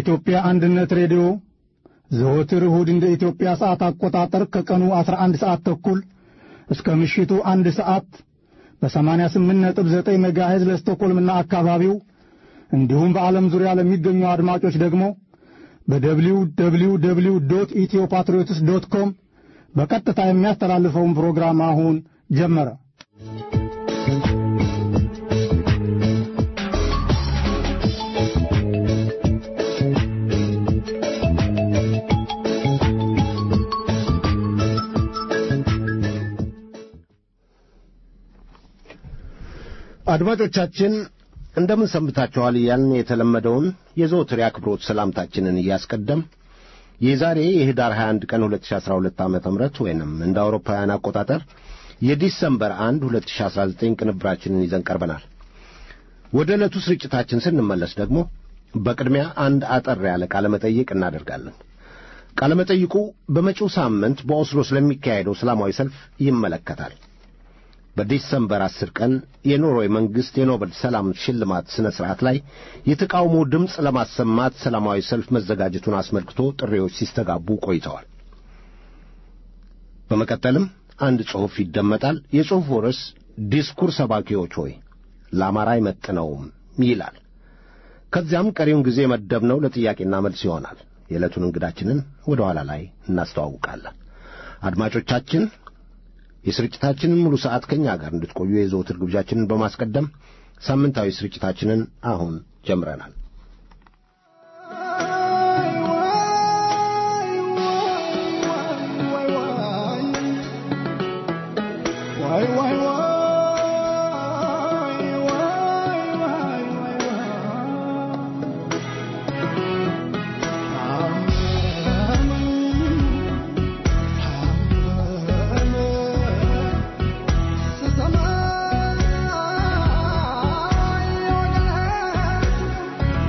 የኢትዮጵያ አንድነት ሬዲዮ ዘወትር እሁድ እንደ ኢትዮጵያ ሰዓት አቆጣጠር ከቀኑ 11 ሰዓት ተኩል እስከ ምሽቱ አንድ ሰዓት በ88.9 ሜጋሄዝ ለስቶኮልምና አካባቢው እንዲሁም በዓለም ዙሪያ ለሚገኙ አድማጮች ደግሞ በደብሊው ደብሊው ደብሊው ዶት ኢትዮ ፓትሪዮትስ ዶት ኮም በቀጥታ የሚያስተላልፈውን ፕሮግራም አሁን ጀመረ። አድማጮቻችን እንደምን ሰንብታችኋል እያልን የተለመደውን የዘወትር የአክብሮት ሰላምታችንን እያስቀደም የዛሬ የህዳር 21 ቀን 2012 ዓ ም ወይንም እንደ አውሮፓውያን አቆጣጠር የዲሰምበር 1 2019 ቅንብራችንን ይዘን ቀርበናል። ወደ ዕለቱ ስርጭታችን ስንመለስ ደግሞ በቅድሚያ አንድ አጠር ያለ ቃለ መጠይቅ እናደርጋለን። ቃለ መጠይቁ በመጪው ሳምንት በኦስሎ ስለሚካሄደው ሰላማዊ ሰልፍ ይመለከታል። በዲሰምበር አስር ቀን የኖርዌይ መንግሥት የኖቤል ሰላም ሽልማት ሥነ ሥርዓት ላይ የተቃውሞ ድምፅ ለማሰማት ሰላማዊ ሰልፍ መዘጋጀቱን አስመልክቶ ጥሪዎች ሲስተጋቡ ቆይተዋል። በመቀጠልም አንድ ጽሑፍ ይደመጣል። የጽሑፉ ርዕስ ዲስኩር ሰባኪዎች ሆይ ለአማራ አይመጥነውም ይላል። ከዚያም ቀሪውን ጊዜ መደብነው ለጥያቄና መልስ ይሆናል። የዕለቱን እንግዳችንን ወደ ኋላ ላይ እናስተዋውቃለን። አድማጮቻችን የስርጭታችንን ሙሉ ሰዓት ከኛ ጋር እንድትቆዩ የዘወትር ግብዣችንን በማስቀደም ሳምንታዊ ስርጭታችንን አሁን ጀምረናል። Sama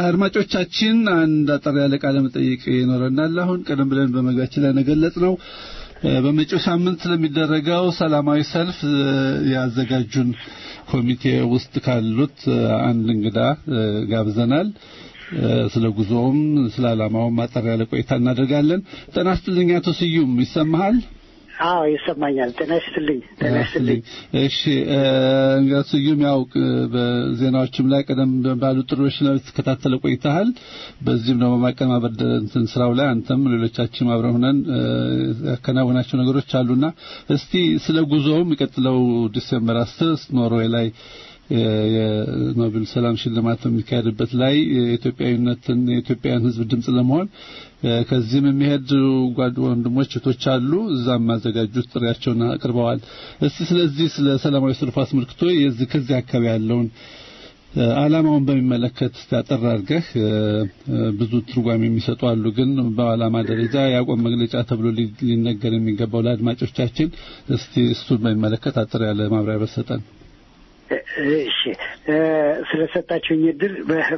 አድማጮቻችን አንድ አጠር ያለ ቃለ መጠይቅ ይኖረናል። አሁን ቀደም ብለን በመግቢያችን ላይ ነገለጽ ነው በመጪው ሳምንት ስለሚደረገው ሰላማዊ ሰልፍ ያዘጋጁን ኮሚቴ ውስጥ ካሉት አንድ እንግዳ ጋብዘናል። ስለ ጉዞውም ስለ ዓላማውም አጠር ያለ ቆይታ እናደርጋለን። ጤና ይስጥልኝ አቶ ስዩም ይሰማሃል? አዎ ይሰማኛል። ጤና ይስጥልኝ። ጤና ይስጥልኝ። እሺ እንግዲህ ስዩም ያው በዜናዎችም ላይ ቀደም ባሉ ጥሪዎች ላይ ተከታተለ ቆይተሃል። በዚህም ደግሞ ማቀናበር እንትን ስራው ላይ አንተም ሌሎቻችንም አብረን ሆነን ያከናወናቸው ነገሮች አሉና እስቲ ስለ ጉዞው የሚቀጥለው ዲሴምበር አስር ኖርዌይ ላይ የኖቤል ሰላም ሽልማት በሚካሄድበት ላይ የኢትዮጵያዊነትን የኢትዮጵያን ሕዝብ ድምጽ ለመሆን ከዚህም የሚሄድ ጓድ ወንድሞች እህቶች አሉ። እዛም ማዘጋጁት ጥሪያቸውን አቅርበዋል። እስቲ ስለዚህ ስለ ሰላማዊ ሰልፍ አስመልክቶ የዚህ ከዚህ አካባቢ ያለውን ዓላማውን በሚመለከት አጠር አድርገህ ብዙ ትርጓሜ የሚሰጡ አሉ፣ ግን በዓላማ ደረጃ የአቋም መግለጫ ተብሎ ሊነገር የሚገባው ለአድማጮቻችን እስቲ እሱን በሚመለከት አጠር ያለ ማብራሪያ በሰጠን። እሺ ስለሰጣችሁኝ እድል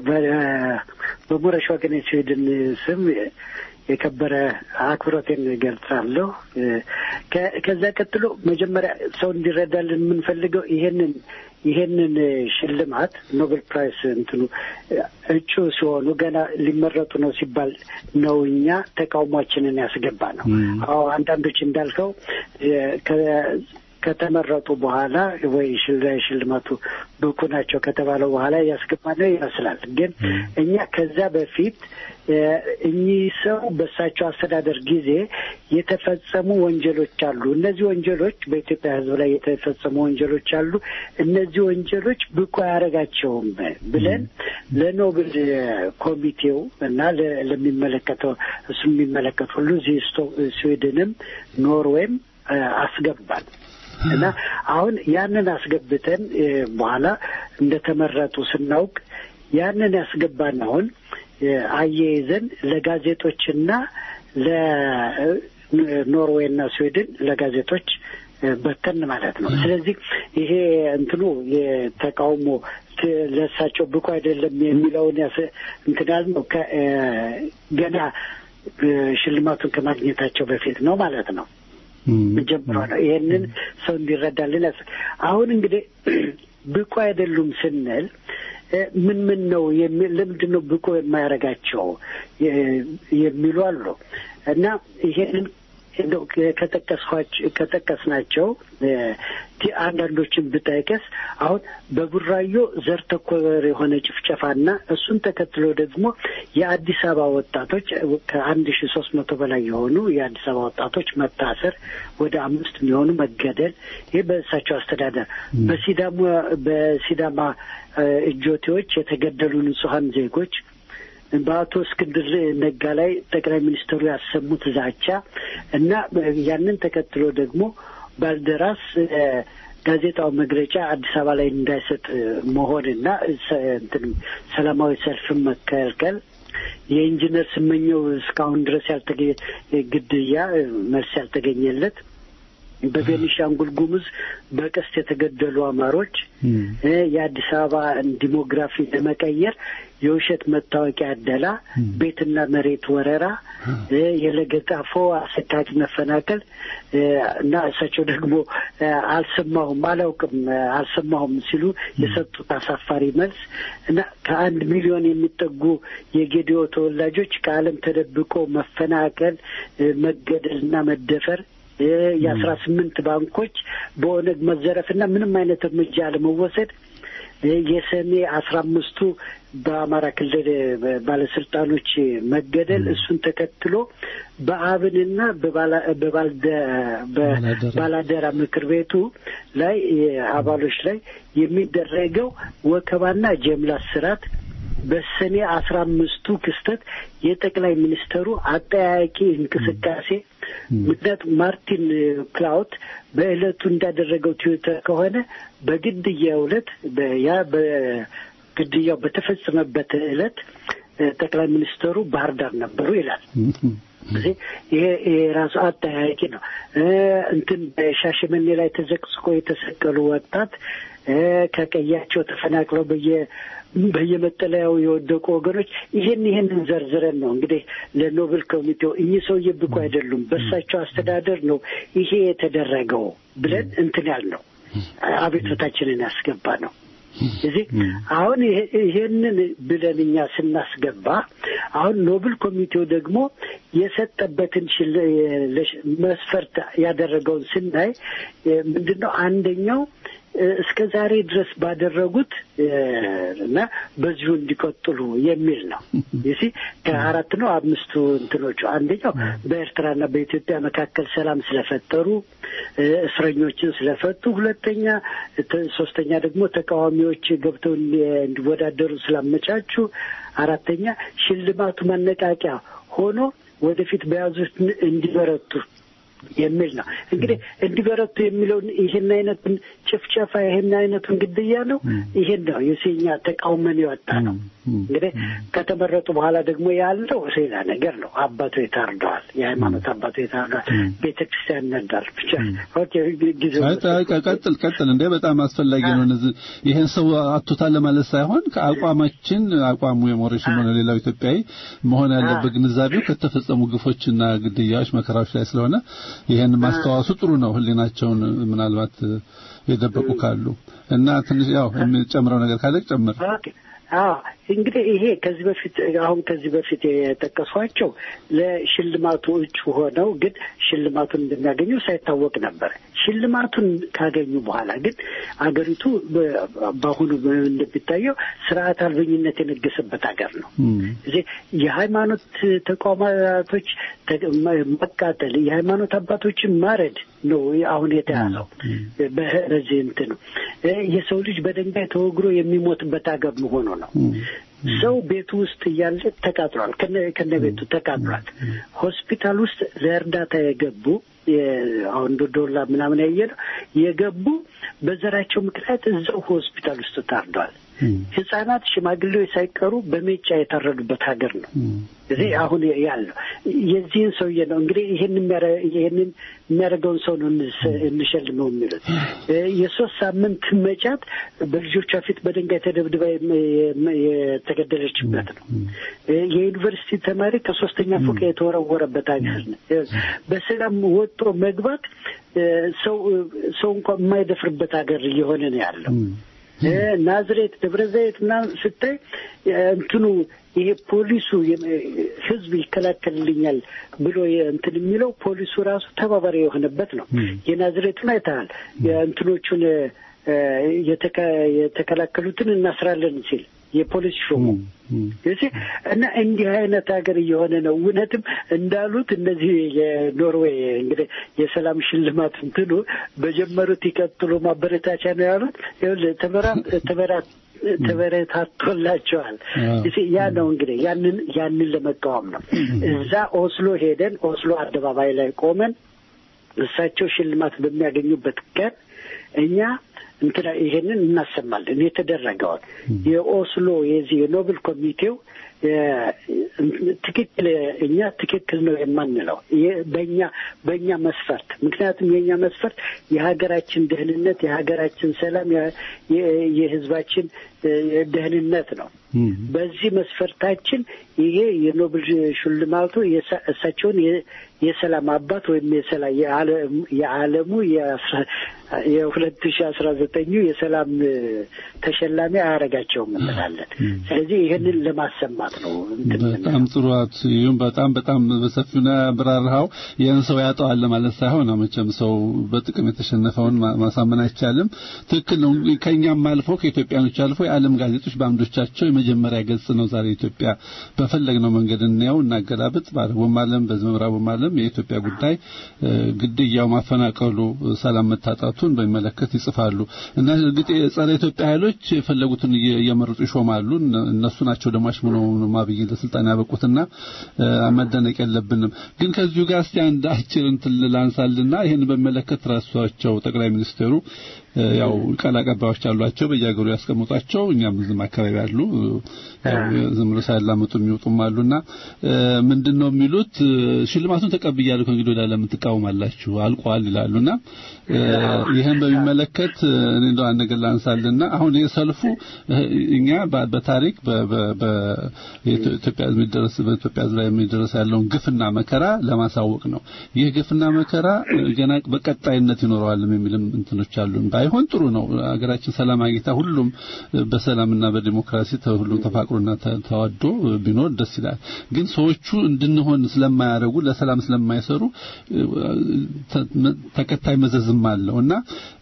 በሞረሽ ወገን ስዊድን ስም የከበረ አክብሮቴን ገልጻለሁ። ከዛ ቀጥሎ መጀመሪያ ሰው እንዲረዳልን የምንፈልገው ይሄንን ይሄንን ሽልማት ኖቤል ፕራይስ እንትኑ እጩ ሲሆኑ ገና ሊመረጡ ነው ሲባል ነው እኛ ተቃውሟችንን ያስገባ ነው። አዎ አንዳንዶች እንዳልከው ከተመረጡ በኋላ ወይ ሽልማቱ ብቁ ናቸው ከተባለው በኋላ ያስገባነው ይመስላል። ግን እኛ ከዛ በፊት እኚህ ሰው በእሳቸው አስተዳደር ጊዜ የተፈጸሙ ወንጀሎች አሉ። እነዚህ ወንጀሎች በኢትዮጵያ ሕዝብ ላይ የተፈጸሙ ወንጀሎች አሉ። እነዚህ ወንጀሎች ብቁ አያደርጋቸውም ብለን ለኖብል ኮሚቴው እና ለሚመለከተው እሱ የሚመለከት ሁሉ እዚህ ስዊድንም ኖርዌይም አስገባል። እና አሁን ያንን አስገብተን በኋላ እንደተመረጡ ስናውቅ ያንን ያስገባን አሁን አያይዘን ለጋዜጦችና ለኖርዌይና ስዊድን ለጋዜጦች በተን ማለት ነው። ስለዚህ ይሄ እንትኑ የተቃውሞ ለእሳቸው ብቁ አይደለም የሚለውን እንትን ያልነው ገና ሽልማቱን ከማግኘታቸው በፊት ነው ማለት ነው ጀምሮ ነው። ይህንን ሰው እንዲረዳልን ያስ አሁን እንግዲህ ብቁ አይደሉም ስንል ምን ምን ነው ለምንድን ነው ብቁ የማያደርጋቸው የሚሉ አሉ እና ይሄንን ከጠቀስናቸው አንዳንዶችን ብጠቅስ አሁን በቡራዮ ዘር ተኮር የሆነ ጭፍጨፋና እሱን ተከትሎ ደግሞ የአዲስ አበባ ወጣቶች ከአንድ ሺ ሶስት መቶ በላይ የሆኑ የአዲስ አበባ ወጣቶች መታሰር፣ ወደ አምስት የሚሆኑ መገደል፣ ይህ በእሳቸው አስተዳደር በሲዳማ በሲዳማ እጆቴዎች የተገደሉ ንጹሐን ዜጎች በአቶ እስክንድር ነጋ ላይ ጠቅላይ ሚኒስትሩ ያሰሙት ዛቻ እና ያንን ተከትሎ ደግሞ ባልደራስ ጋዜጣው መግለጫ አዲስ አበባ ላይ እንዳይሰጥ መሆንና ሰላማዊ ሰልፍን መከልከል የኢንጂነር ስመኘው እስካሁን ድረስ ያልተገ ግድያ መልስ ያልተገኘለት በቤኒሻንጉል ጉሙዝ በቀስት የተገደሉ አማሮች የአዲስ አበባ ዲሞግራፊ ለመቀየር የውሸት መታወቂያ አደላ፣ ቤትና መሬት ወረራ፣ የለገጣፎ አሰቃቂ መፈናቀል እና እሳቸው ደግሞ አልሰማሁም፣ አላውቅም፣ አልሰማሁም ሲሉ የሰጡት አሳፋሪ መልስ እና ከአንድ ሚሊዮን የሚጠጉ የጌዲዮ ተወላጆች ከዓለም ተደብቆ መፈናቀል፣ መገደል እና መደፈር የአስራ ስምንት ባንኮች በኦነግ መዘረፍና ምንም አይነት እርምጃ አለመወሰድ የሰኔ አስራ አምስቱ በአማራ ክልል ባለስልጣኖች መገደል እሱን ተከትሎ በአብንና በባላደራ ምክር ቤቱ ላይ አባሎች ላይ የሚደረገው ወከባና ጀምላ ስርዓት በሰኔ አስራ አምስቱ ክስተት የጠቅላይ ሚኒስተሩ አጠያያቂ እንቅስቃሴ ምክንያት ማርቲን ክላውት በዕለቱ እንዳደረገው ትዊተር ከሆነ በግድያው ዕለት ያ በግድያው በተፈጸመበት ዕለት ጠቅላይ ሚኒስተሩ ባህር ዳር ነበሩ ይላል። እዚህ ይሄ ይሄ ራሱ አጠያያቂ ነው። እንትን በሻሸመኔ ላይ ተዘቅዝቆ የተሰቀሉ ወጣት ከቀያቸው ተፈናቅለው በየ በየመጠለያው የወደቁ ወገኖች ይህን ይህንን ዘርዝረን ነው እንግዲህ ለኖቤል ኮሚቴው እኚህ ሰውዬ ብቁ አይደሉም፣ በእሳቸው አስተዳደር ነው ይሄ የተደረገው ብለን እንትን ያልነው አቤቱታችንን ያስገባ ነው። እዚህ አሁን ይሄንን ብለን እኛ ስናስገባ አሁን ኖብል ኮሚቴው ደግሞ የሰጠበትን መስፈርት ያደረገውን ስናይ ምንድን ነው አንደኛው እስከ ዛሬ ድረስ ባደረጉት እና በዚሁ እንዲቀጥሉ የሚል ነው። ይሲ ከአራት ነው አምስቱ እንትኖቹ አንደኛው በኤርትራና በኢትዮጵያ መካከል ሰላም ስለፈጠሩ እስረኞችን ስለፈቱ፣ ሁለተኛ ሶስተኛ ደግሞ ተቃዋሚዎች ገብተው እንዲወዳደሩ ስላመቻቹ፣ አራተኛ ሽልማቱ ማነቃቂያ ሆኖ ወደፊት በያዙት እንዲበረቱ የሚል ነው። እንግዲህ እንዲበረቱ የሚለውን ይህን አይነቱን ጭፍጨፋ ይህን አይነቱን ግድያ ነው ይህን ነው የሴኛ ተቃውመን የወጣ ነው። እንግዲህ ከተመረጡ በኋላ ደግሞ ያለው ሌላ ነገር ነው። አባቶ ታርደዋል፣ የሃይማኖት አባቶ ታርደዋል፣ ቤተ ክርስቲያን ነዳል። ብቻ ጊዜ ቀጥል ቀጥል እንደ በጣም አስፈላጊ ነው። እነዚህ ይህን ሰው አቶታል ለማለት ሳይሆን ከአቋማችን አቋሙ የሞሬሽን ሆነ ሌላው ኢትዮጵያዊ መሆን ያለበት ግንዛቤው ከተፈጸሙ ግፎችና ግድያዎች መከራዎች ላይ ስለሆነ ይሄን ማስተዋወሱ ጥሩ ነው። ህሊናቸውን ምናልባት የደበቁ ካሉ እና ትንሽ ያው የሚጨምረው ነገር ካለ ጨምር። አዎ እንግዲህ ይሄ ከዚህ በፊት አሁን ከዚህ በፊት የጠቀሷቸው ለሽልማቱ እጩ ሆነው ግን ሽልማቱን እንደሚያገኙ ሳይታወቅ ነበር። ሽልማቱን ካገኙ በኋላ ግን አገሪቱ በአሁኑ እንደሚታየው ስርዓት አልበኝነት የነገሰበት ሀገር ነው። እዚህ የሃይማኖት ተቋማቶች መቃጠል፣ የሃይማኖት አባቶችን ማረድ ነው አሁን የተያዘው። በዚህ እንትን ነው የሰው ልጅ በድንጋይ ተወግሮ የሚሞትበት ሀገር መሆኑ ነው። ሰው ቤቱ ውስጥ እያለ ተቃጥሏል፣ ከነ ቤቱ ተቃጥሏል። ሆስፒታል ውስጥ ለእርዳታ የገቡ አሁን ዶላ ምናምን ያየ ነው የገቡ በዘራቸው ምክንያት እዛው ሆስፒታል ውስጥ ታርደዋል። ህጻናት፣ ሽማግሌዎች ሳይቀሩ በሜጫ የታረዱበት ሀገር ነው። እዚህ አሁን ያለው የዚህን ሰውዬ ነው እንግዲህ ይህን ይህንን የሚያደርገውን ሰው ነው እንሸልመው የሚሉት። የሶስት ሳምንት መጫት በልጆቿ ፊት በድንጋይ ተደብድባ የተገደለችበት ነው። የዩኒቨርሲቲ ተማሪ ከሶስተኛ ፎቅ የተወረወረበት ሀገር ነው። በሰላም ወጦ መግባት ሰው ሰው እንኳን የማይደፍርበት ሀገር እየሆነ ነው ያለው። ናዝሬት፣ ደብረ ዘይት ምናምን ስታይ እንትኑ ይሄ ፖሊሱ ህዝብ ይከላከልልኛል ብሎ እንትን የሚለው ፖሊሱ ራሱ ተባባሪ የሆነበት ነው። የናዝሬቱን አይተሃል። የእንትኖቹን የተከላከሉትን እናስራለን ሲል የፖሊስ ሾሙ እና እንዲህ አይነት ሀገር እየሆነ ነው። እውነትም እንዳሉት እነዚህ የኖርዌይ እንግዲህ የሰላም ሽልማት እንትኑ በጀመሩት ይቀጥሉ ማበረታቻ ነው ያሉት። ተበራ ተበረታቶላቸዋል። ያ ነው እንግዲህ ያንን ያንን ለመቃወም ነው። እዛ ኦስሎ ሄደን ኦስሎ አደባባይ ላይ ቆመን እሳቸው ሽልማት በሚያገኙበት ቀን እኛ እንትና ይሄንን እናሰማለን። የተደረገውን የኦስሎ የዚህ የኖብል ኮሚቴው ትክክል እኛ ትክክል ነው የማንለው በእኛ በእኛ መስፈርት፣ ምክንያቱም የእኛ መስፈርት የሀገራችን ደህንነት፣ የሀገራችን ሰላም፣ የህዝባችን ደህንነት ነው። በዚህ መስፈርታችን ይሄ የኖብል ሽልማቱ እሳቸውን የሰላም አባት ወይም የዓለሙ የሁለት ሺ አስራ ዘጠኙ የሰላም ተሸላሚ አያደርጋቸውም እንላለን። ስለዚህ ይህንን ለማሰማት ነው። በጣም ጥሩ አትዩም። በጣም በጣም በሰፊው ነው ያብራራኸው። ይህን ሰው ያጠዋል ማለት ሳይሆን መቼም ሰው በጥቅም የተሸነፈውን ማሳመን አይቻልም። ትክክል ነው። ከእኛም አልፎ ከኢትዮጵያኖች አልፎ የዓለም ጋዜጦች በአምዶቻቸው የመጀመሪያ ገጽ ነው ዛሬ ኢትዮጵያ በፈለግነው መንገድ እናየው እናገላብጥ። በአረቡም ዓለም በምዕራቡም ዓለም የኢትዮጵያ ጉዳይ ግድያው፣ ማፈናቀሉ፣ ሰላም መታጣቱ መብቱን በሚመለከት ይጽፋሉ እና እርግጥ የጸረ ኢትዮጵያ ኃይሎች የፈለጉትን እየመረጡ ይሾማሉ። እነሱ ናቸው ደግሞ አሽሙነው ማብይ ለስልጣን ያበቁትና መደነቅ የለብንም። ግን ከዚሁ ጋር እስቲ አንድ አጭር እንትን ላንሳልና ይህን በሚመለከት ራሳቸው ጠቅላይ ሚኒስትሩ ያው ቃል አቀባዮች አሏቸው በየሀገሩ ያስቀምጧቸው እኛም ዝም አካባቢ አሉ ዝም ብሎ ሳያላምጡ የሚወጡም አሉና ምንድነው የሚሉት ሽልማቱን ተቀብያለሁ ከእንግዲህ ወዲያ ለምን ትቃወማላችሁ አልቋል ይላሉና ይህን በሚመለከት እኔ እንደው አንድ ነገር ላንሳልና አሁን የሰልፉ እኛ በታሪክ በኢትዮጵያ የሚደረስ በኢትዮጵያ ላይ የሚደረስ ያለውን ግፍና መከራ ለማሳወቅ ነው ይህ ግፍና መከራ ገና በቀጣይነት ይኖረዋል የሚልም እንትኖች አሉን ባይሆን ጥሩ ነው ሀገራችን ሰላም አግኝታ ሁሉም በሰላምና በዲሞክራሲ ሁሉም ተፋቅሮና ተዋዶ ቢኖር ደስ ይላል ግን ሰዎቹ እንድንሆን ስለማያደርጉ ለሰላም ስለማይሰሩ ተከታይ መዘዝም አለው እና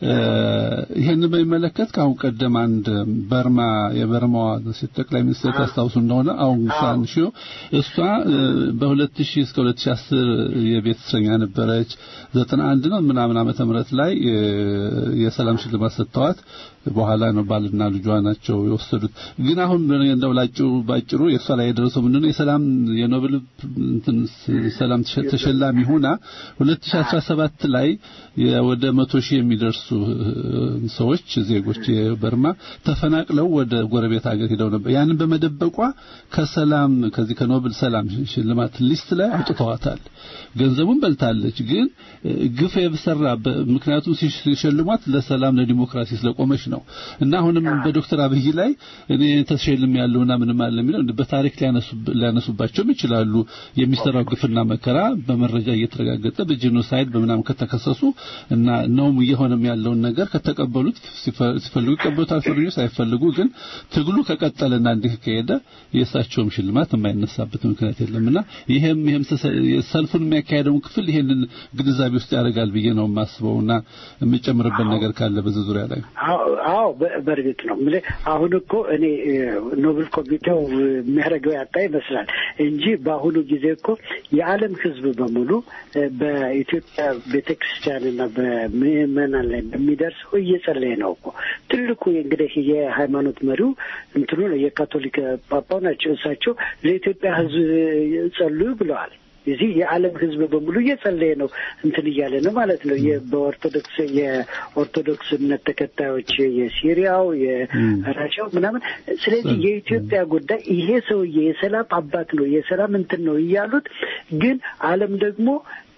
ይህን በሚመለከት ከአሁን ቀደም አንድ በርማ የበርማዋ ጠቅላይ ሚኒስትር ታስታውሱ እንደሆነ አሁን ሳን ሺዮ እሷ በ2000 እስከ 2010 የቤት እስረኛ ነበረች 91 ነው ምናምን ዓመተ ምህረት ላይ የሰላም ሽልማት ሰጥተዋት በኋላ ነው ባልና ልጇ ናቸው የወሰዱት ግን አሁን እንደው ላጭሩ ባጭሩ የእሷ ላይ የደረሰው ምንድነው የሰላም የኖቤል እንትን ሰላም ተሸላሚ ሆና 2017 ላይ ወደ መቶ ሺህ የሚደርሱ ሰዎች ዜጎች የበርማ ተፈናቅለው ወደ ጎረቤት ሀገር ሄደው ነበር ያንን በመደበቋ ከሰላም ከዚህ ከኖቤል ሰላም ሽልማት ሊስት ላይ አውጥተዋታል ገንዘቡን በልታለች ግን ግፍ የሰራ ምክንያቱም ሲሸልሟት ለሰላም ለዲሞክራሲ ስለቆመች ነው እና አሁንም በዶክተር አብይ ላይ እኔ ተሸልም ያለውና ምንም አለ የሚለው በታሪክ ሊያነሱባቸውም ይችላሉ የሚሰራው ግፍና መከራ በመረጃ እየተረጋገጠ በጄኖሳይድ በምናም ከተከሰሱ እና ነውም እየሆነም ያለውን ነገር ከተቀበሉት ሲፈልጉ ይቀበሉታል ፈርጆ ሳይፈልጉ ግን ትግሉ ከቀጠለና እንዲህ ከሄደ የእሳቸውም ሽልማት የማይነሳበት ምክንያት የለምና ይሄም ይሄም ሰልፉን የሚያካሄደውን ክፍል ይሄንን ግንዛቤ ውስጥ ያደርጋል ብዬ ነው የማስበውና የምጨምርበት ነገር ካለ በዚህ ዙሪያ ላይ አዎ በእርግጥ ነው አሁን እኮ እኔ ኖብል ኮሚቴው የሚያደርገው ያጣ ይመስላል እንጂ በአሁኑ ጊዜ እኮ የዓለም ሕዝብ በሙሉ በኢትዮጵያ ቤተክርስቲያንና በምዕመናን ላይ በሚደርሰው እየጸለየ ነው እኮ ትልቁ እንግዲህ የሃይማኖት መሪው እንትኑ ነው የካቶሊክ ጳጳው ናቸው። እሳቸው ለኢትዮጵያ ሕዝብ ጸልዩ ብለዋል። እዚህ የዓለም ህዝብ በሙሉ እየጸለየ ነው እንትን እያለ ነው ማለት ነው። በኦርቶዶክስ የኦርቶዶክስ እምነት ተከታዮች የሲሪያው የራሻው ምናምን። ስለዚህ የኢትዮጵያ ጉዳይ ይሄ ሰውዬ የሰላም አባት ነው የሰላም እንትን ነው እያሉት፣ ግን ዓለም ደግሞ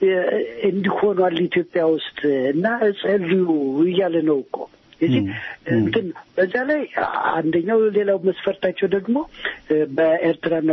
እንዲሆኗል ኢትዮጵያ ውስጥ እና ጸልዩ እያለ ነው እኮ እዚህ እንትን በዛ ላይ አንደኛው ሌላው መስፈርታቸው ደግሞ በኤርትራና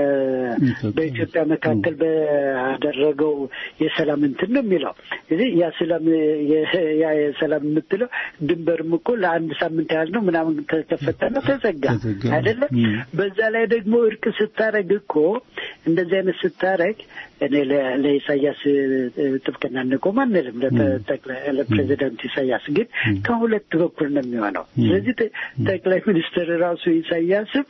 በኢትዮጵያ መካከል ባደረገው የሰላም እንትን ነው የሚለው እዚህ ያ ሰላም ያ የሰላም የምትለው ድንበርም እኮ ለአንድ ሳምንት ያህል ነው ምናምን ተከፈተና ተዘጋ አይደለም። በዛ ላይ ደግሞ እርቅ ስታረግ እኮ እንደዚህ አይነት ስታረግ እኔ ለኢሳያስ ጥብቅና እንቆም አንልም፣ ለፕሬዚዳንት ኢሳያስ ግን ከሁለት በኩል ነው የሚሆነው። ስለዚህ ጠቅላይ ሚኒስትር ራሱ ኢሳያስም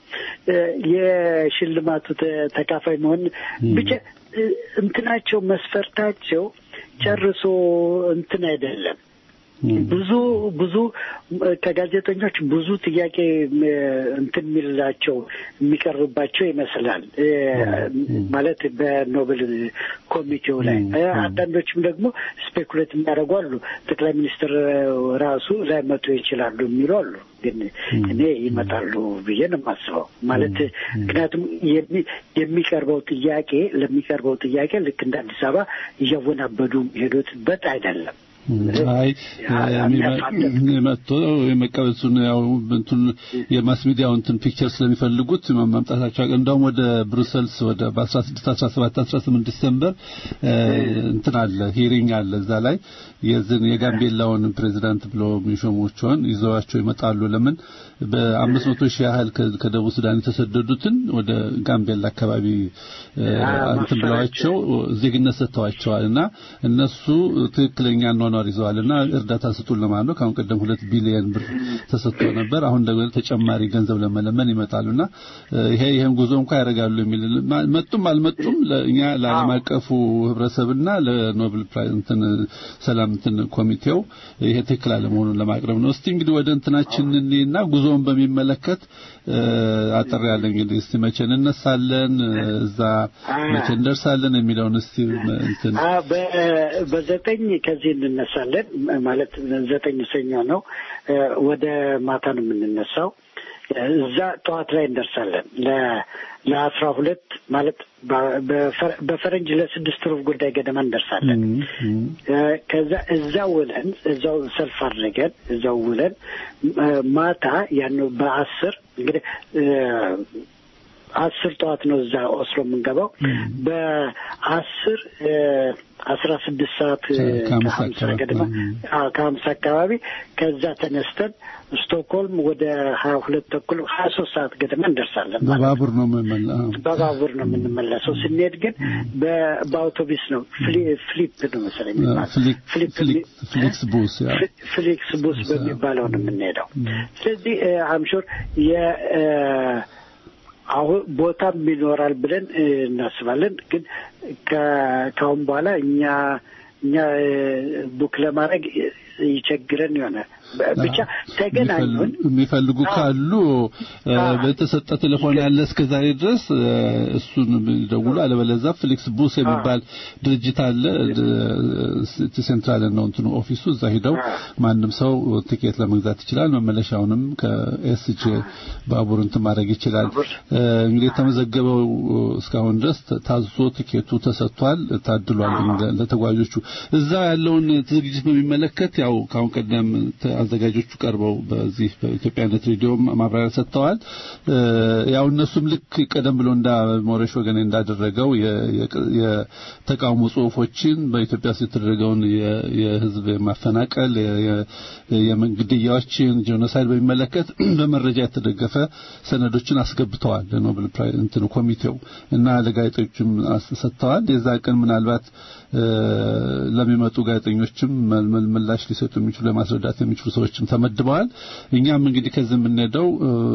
የሽልማቱ ተካፋይ መሆን ብቻ እንትናቸው መስፈርታቸው ጨርሶ እንትን አይደለም። ብዙ ብዙ ከጋዜጠኞች ብዙ ጥያቄ እንትን የሚላቸው የሚቀርብባቸው ይመስላል። ማለት በኖቤል ኮሚቴው ላይ አንዳንዶችም ደግሞ ስፔኩሌት የሚያደርጉ አሉ። ጠቅላይ ሚኒስትር ራሱ ላይመጡ ይችላሉ የሚሉ አሉ። ግን እኔ ይመጣሉ ብዬ ነው የማስበው። ማለት ምክንያቱም የሚቀርበው ጥያቄ ለሚቀርበው ጥያቄ ልክ እንደ አዲስ አበባ እያወናበዱ ሄዱትበት አይደለም። አይ መጥቶ የመቀበሱን ያው እንትን የማስ ሚዲያው እንትን ፒክቸር ስለሚፈልጉት መምጣታቸው እንደውም ወደ ብሩሰልስ ወደ በ16 17 18 ዲሰምበር እንትን አለ ሂሪንግ አለ እዛ ላይ የዝን የጋምቤላውን ፕሬዚዳንት ብሎ የሚሾሙቸውን ይዘዋቸው ይመጣሉ ለምን በአምስት መቶ ሺህ ያህል ከደቡብ ሱዳን የተሰደዱትን ወደ ጋምቤላ አካባቢ እንትን ብለዋቸው ዜግነት ሰጥተዋቸዋል እና እነሱ ትክክለኛ ለማኗር ይዘዋልና እርዳታ ስጡን ለማለት ነው። ከአሁን ቀደም ሁለት ቢሊየን ብር ተሰጥቶ ነበር። አሁን ደግሞ ተጨማሪ ገንዘብ ለመለመን ይመጣሉና ይሄ ይሄን ጉዞ እንኳን ያደርጋሉ የሚል መጡም አልመጡም ለእኛ ለዓለም አቀፉ ህብረተሰብና ለኖብል ፕራይዝ እንትን ሰላም እንትን ኮሚቴው ይሄ ትክክል አለመሆኑን ለማቅረብ ነው። እስቲ እንግዲህ ወደ እንትናችን እና ጉዞውን በሚመለከት አጠር ያለ እንግዲህ እስቲ መቼ እንነሳለን እዛ መቼ እንደርሳለን የሚለውን እስቲ እንትን በዘጠኝ ከዚህ እንነሳለን ማለት ዘጠኝ ሰኞ ነው። ወደ ማታ ነው የምንነሳው። እዛ ጠዋት ላይ እንደርሳለን። ለአስራ ሁለት ማለት በፈረንጅ ለስድስት ሩብ ጉዳይ ገደማ እንደርሳለን። ከዛ እዛ ውለን እዛው ሰልፍ አድርገን እዛው ውለን ማታ ያን በአስር እንግዲህ አስር ጠዋት ነው እዛ ኦስሎ የምንገባው በአስር አስራ ስድስት ሰዓት ከሀምሳ ገደማ ከሀምሳ አካባቢ ከዛ ተነስተን ስቶክሆልም ወደ ሀያ ሁለት ተኩል ሀያ ሶስት ሰዓት ገደማ እንደርሳለን። በባቡር ነው የምንመለሰው። በባቡር ነው የምንመለሰው። ስንሄድ ግን በአውቶቢስ ነው። ፍሊፕ ነው መሰለኝ ፍሊክስ ቡስ ፍሊክስ ቡስ በሚባለው ነው የምንሄደው። ስለዚህ አምሾር የ አሁን ቦታም ይኖራል ብለን እናስባለን። ግን ከአሁን በኋላ እኛ እኛ ቡክ ለማድረግ ይቸግረን ይሆናል። ብቻ ተገናኙን የሚፈልጉ ካሉ በተሰጠ ቴሌፎን ያለ እስከ ዛሬ ድረስ እሱን ደውሉ። አለበለዚያ ፍሊክስ ቡስ የሚባል ድርጅት አለ። ሴንትራል ነው እንትኑ ኦፊሱ። እዛ ሂደው ማንም ሰው ቲኬት ለመግዛት ይችላል። መመለሻውንም ከኤስጂ ባቡር እንትን ማድረግ ይችላል። እንግዲህ የተመዘገበው እስካሁን ድረስ ታዞ ቲኬቱ ተሰጥቷል፣ ታድሏል ለተጓዦቹ። እዛ ያለውን ዝግጅት በሚመለከት ያው ካሁን ቀደም አዘጋጆቹ ቀርበው በዚህ በኢትዮጵያነት ሬዲዮ ማብራሪያ ሰጥተዋል። ያው እነሱም ልክ ቀደም ብሎ እንዳ ሞሬሽ ወገኔ እንዳደረገው የተቃውሞ ጽሁፎችን በኢትዮጵያ ውስጥ የተደረገውን የህዝብ ማፈናቀል፣ የግድያዎችን፣ ጄኖሳይድ በሚመለከት በመረጃ የተደገፈ ሰነዶችን አስገብተዋል ለኖብል ፕራይዝ እንትኑ ኮሚቴው እና ለጋዜጠኞችም ሰጥተዋል። የዛ ቀን ምናልባት ለሚመጡ ጋዜጠኞችም ምላሽ ሊሰጡ የሚችሉ ለማስረዳት የሚችሉ ሰዎችም ተመድበዋል። እኛም እንግዲህ ከዚህ የምንሄደው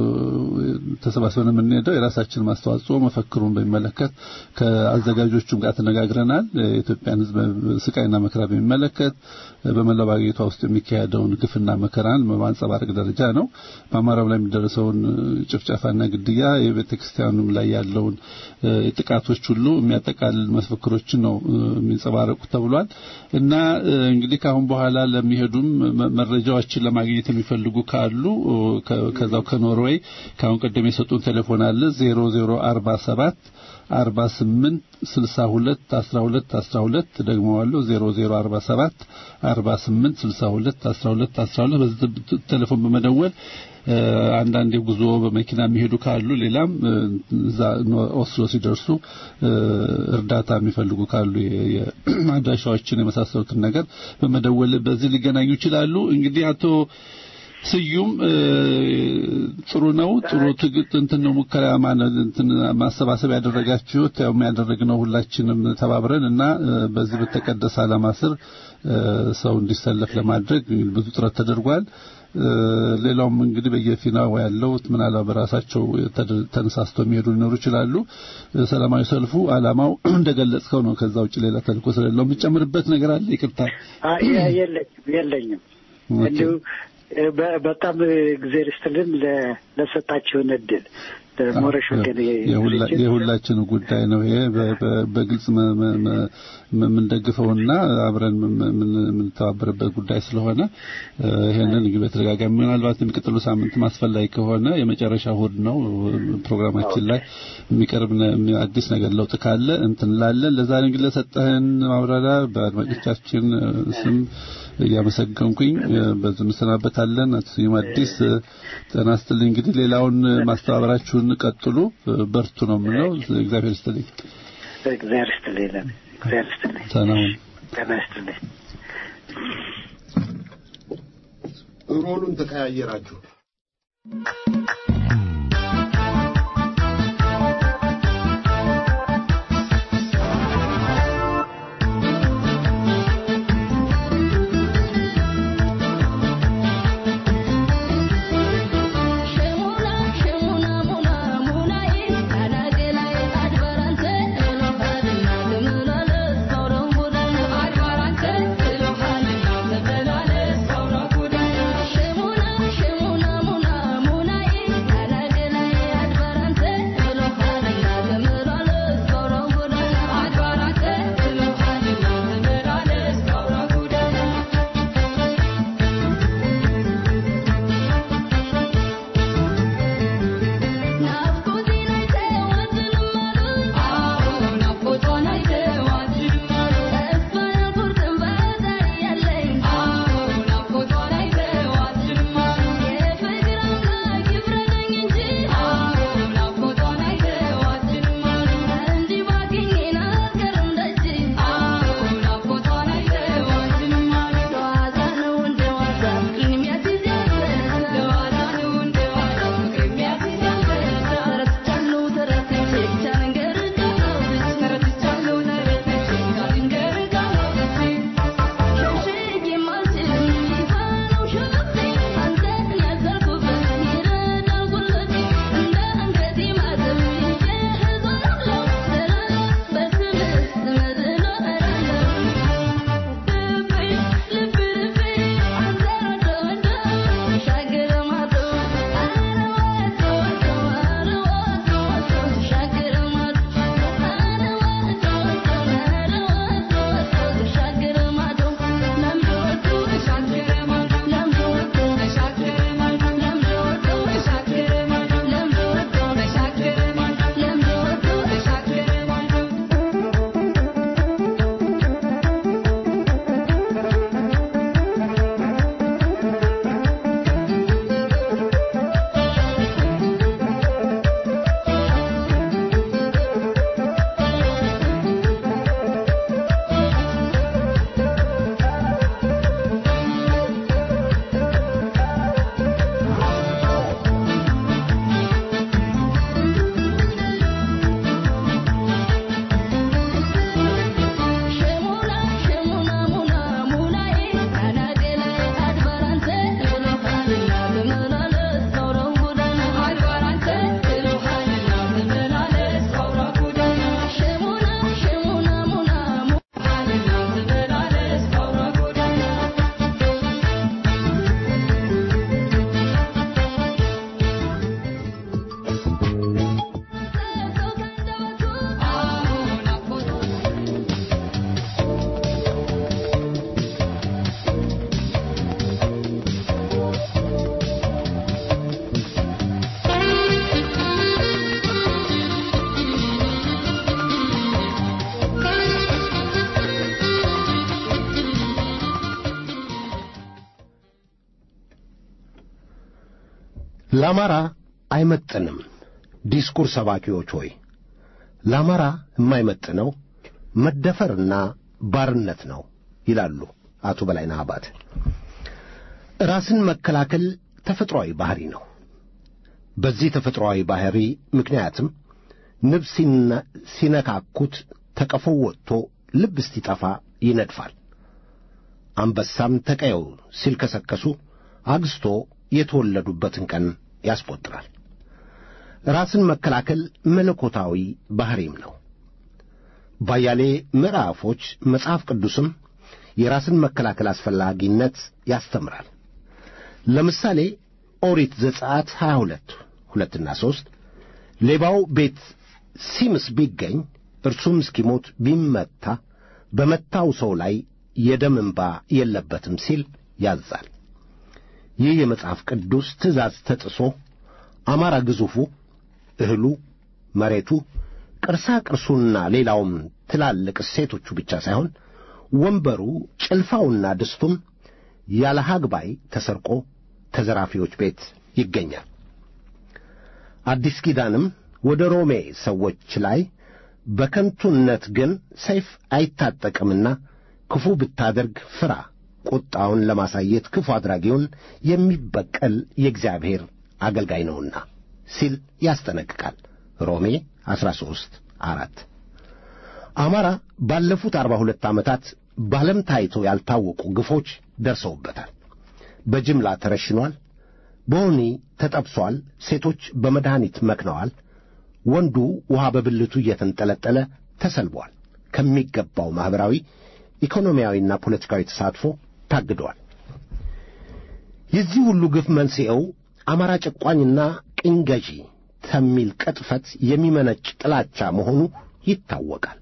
ተሰባስበን የምንሄደው የራሳችን ማስተዋጽኦ መፈክሩን በሚመለከት ከአዘጋጆቹም ጋር ተነጋግረናል። የኢትዮጵያን ሕዝብ ስቃይና መከራ በሚመለከት በመላው አገሪቷ ውስጥ የሚካሄደውን ግፍና መከራን በማንጸባረቅ ደረጃ ነው። በአማራው ላይ የሚደረሰውን ጭፍጨፋና ግድያ፣ የቤተ ክርስቲያኑም ላይ ያለውን ጥቃቶች ሁሉ የሚያጠቃልል መፈክሮችን ነው የሚንጸባረቁት ተብሏል እና እንግዲህ ከአሁን በኋላ ለሚሄዱም መረጃዎችን ለማግኘት የሚፈልጉ ካሉ ከዛው ከኖርዌይ ከአሁን ቀደም የሰጡን ቴሌፎን አለ 0047 48 62 12 12 ደግመዋለሁ 0047 48 62 12 12 በዚህ ቴሌፎን በመደወል አንዳንድ የጉዞ በመኪና የሚሄዱ ካሉ ሌላም እዛ ኦስሎ ሲደርሱ እርዳታ የሚፈልጉ ካሉ የማድራሻዎችን የመሳሰሉትን ነገር በመደወል በዚህ ሊገናኙ ይችላሉ። እንግዲህ አቶ ስዩም ጥሩ ነው። ጥሩ ትግት እንትን ነው ሙከራ እንትን ማሰባሰብ ያደረጋችሁት ያው ያደረግነው ሁላችንም ተባብረን እና በዚህ በተቀደሰ ዓላማ ስር ሰው እንዲሰለፍ ለማድረግ ብዙ ጥረት ተደርጓል። ሌላውም እንግዲህ በየፊናው ያለው ምናልባት በራሳቸው ተነሳስተው የሚሄዱ ሊኖሩ ይችላሉ። ሰላማዊ ሰልፉ ዓላማው እንደገለጽከው ነው። ከዛ ውጭ ሌላ ተልእኮ ስለሌለው የምጨምርበት ነገር አለ? ይቅርታ። የለኝም እንዲሁ በጣም እግዜር ይስጥልን ለሰጣችሁን እድል ሞረሽ ወገን የሁላችን ጉዳይ ነው። ይሄ በግልጽ የምንደግፈውና አብረን የምንተባበርበት ጉዳይ ስለሆነ ይሄንን እንግዲህ በተደጋጋሚ ምናልባት የሚቀጥሉ ሳምንት ማስፈላጊ ከሆነ የመጨረሻ እሑድ ነው ፕሮግራማችን ላይ የሚቀርብ አዲስ ነገር ለውጥ ካለ እንትን እንላለን። ለዛሬ እንግዲህ ለሰጠህን ማብራሪያ በአድማጮቻችን ስም እያመሰገንኩኝ በዚህ እንሰናበታለን። አቶ ስዩም አዲስ ጤና ይስጥልኝ። እንግዲህ ሌላውን ማስተባበራችሁን ቀጥሉ፣ በርቱ ነው የምለው። እግዚአብሔር ይስጥልኝ። እግዚአብሔር ይስጥልኝ። እግዚአብሔር ይስጥልኝ። ሰላም ጤና ይስጥልኝ። ሮሉን ተቀያየራችሁ። ለአማራ አይመጥንም ዲስኩር ሰባኪዎች ሆይ ለአማራ የማይመጥነው መደፈርና ባርነት ነው ይላሉ አቶ በላይነህ አባተ። ራስን መከላከል ተፈጥሯዊ ባህሪ ነው። በዚህ ተፈጥሯዊ ባህሪ ምክንያትም ንብ ሲነካኩት ተቀፎው ወጥቶ ልብ እስቲጠፋ ይነድፋል። አንበሳም ተቀየው ሲልከሰከሱ አግስቶ የተወለዱበትን ቀን ያስቆጥራል። ራስን መከላከል መለኮታዊ ባሕሪም ነው። ባያሌ ምዕራፎች መጽሐፍ ቅዱስም የራስን መከላከል አስፈላጊነት ያስተምራል። ለምሳሌ ኦሪት ዘጸአት 22 ሁለትና ሦስት ሌባው ቤት ሲምስ ቢገኝ እርሱም እስኪሞት ቢመታ በመታው ሰው ላይ የደም እንባ የለበትም ሲል ያዛል። ይህ የመጽሐፍ ቅዱስ ትእዛዝ ተጥሶ አማራ ግዙፉ እህሉ፣ መሬቱ፣ ቅርሳ ቅርሱና ሌላውም ትላልቅ እሴቶቹ ብቻ ሳይሆን ወንበሩ፣ ጭልፋውና ድስቱም ያለ ሀግባይ ተሰርቆ ተዘራፊዎች ቤት ይገኛል። አዲስ ኪዳንም ወደ ሮሜ ሰዎች ላይ በከንቱነት ግን ሰይፍ አይታጠቅምና ክፉ ብታደርግ ፍራ፣ ቁጣውን ለማሳየት ክፉ አድራጊውን የሚበቀል የእግዚአብሔር አገልጋይ ነውና ሲል ያስጠነቅቃል። ሮሜ 13 አራት አማራ ባለፉት አርባ ሁለት ዓመታት በዓለም ታይቶ ያልታወቁ ግፎች ደርሰውበታል። በጅምላ ተረሽኗል። በወህኒ ተጠብሷል። ሴቶች በመድኃኒት መክነዋል። ወንዱ ውሃ በብልቱ እየተንጠለጠለ ተሰልቧል። ከሚገባው ማኅበራዊ፣ ኢኮኖሚያዊና ፖለቲካዊ ተሳትፎ ታግደዋል። የዚህ ሁሉ ግፍ መንስኤው አማራ ጨቋኝና ቅኝ ገዢ ከሚል ቅጥፈት የሚመነጭ ጥላቻ መሆኑ ይታወቃል።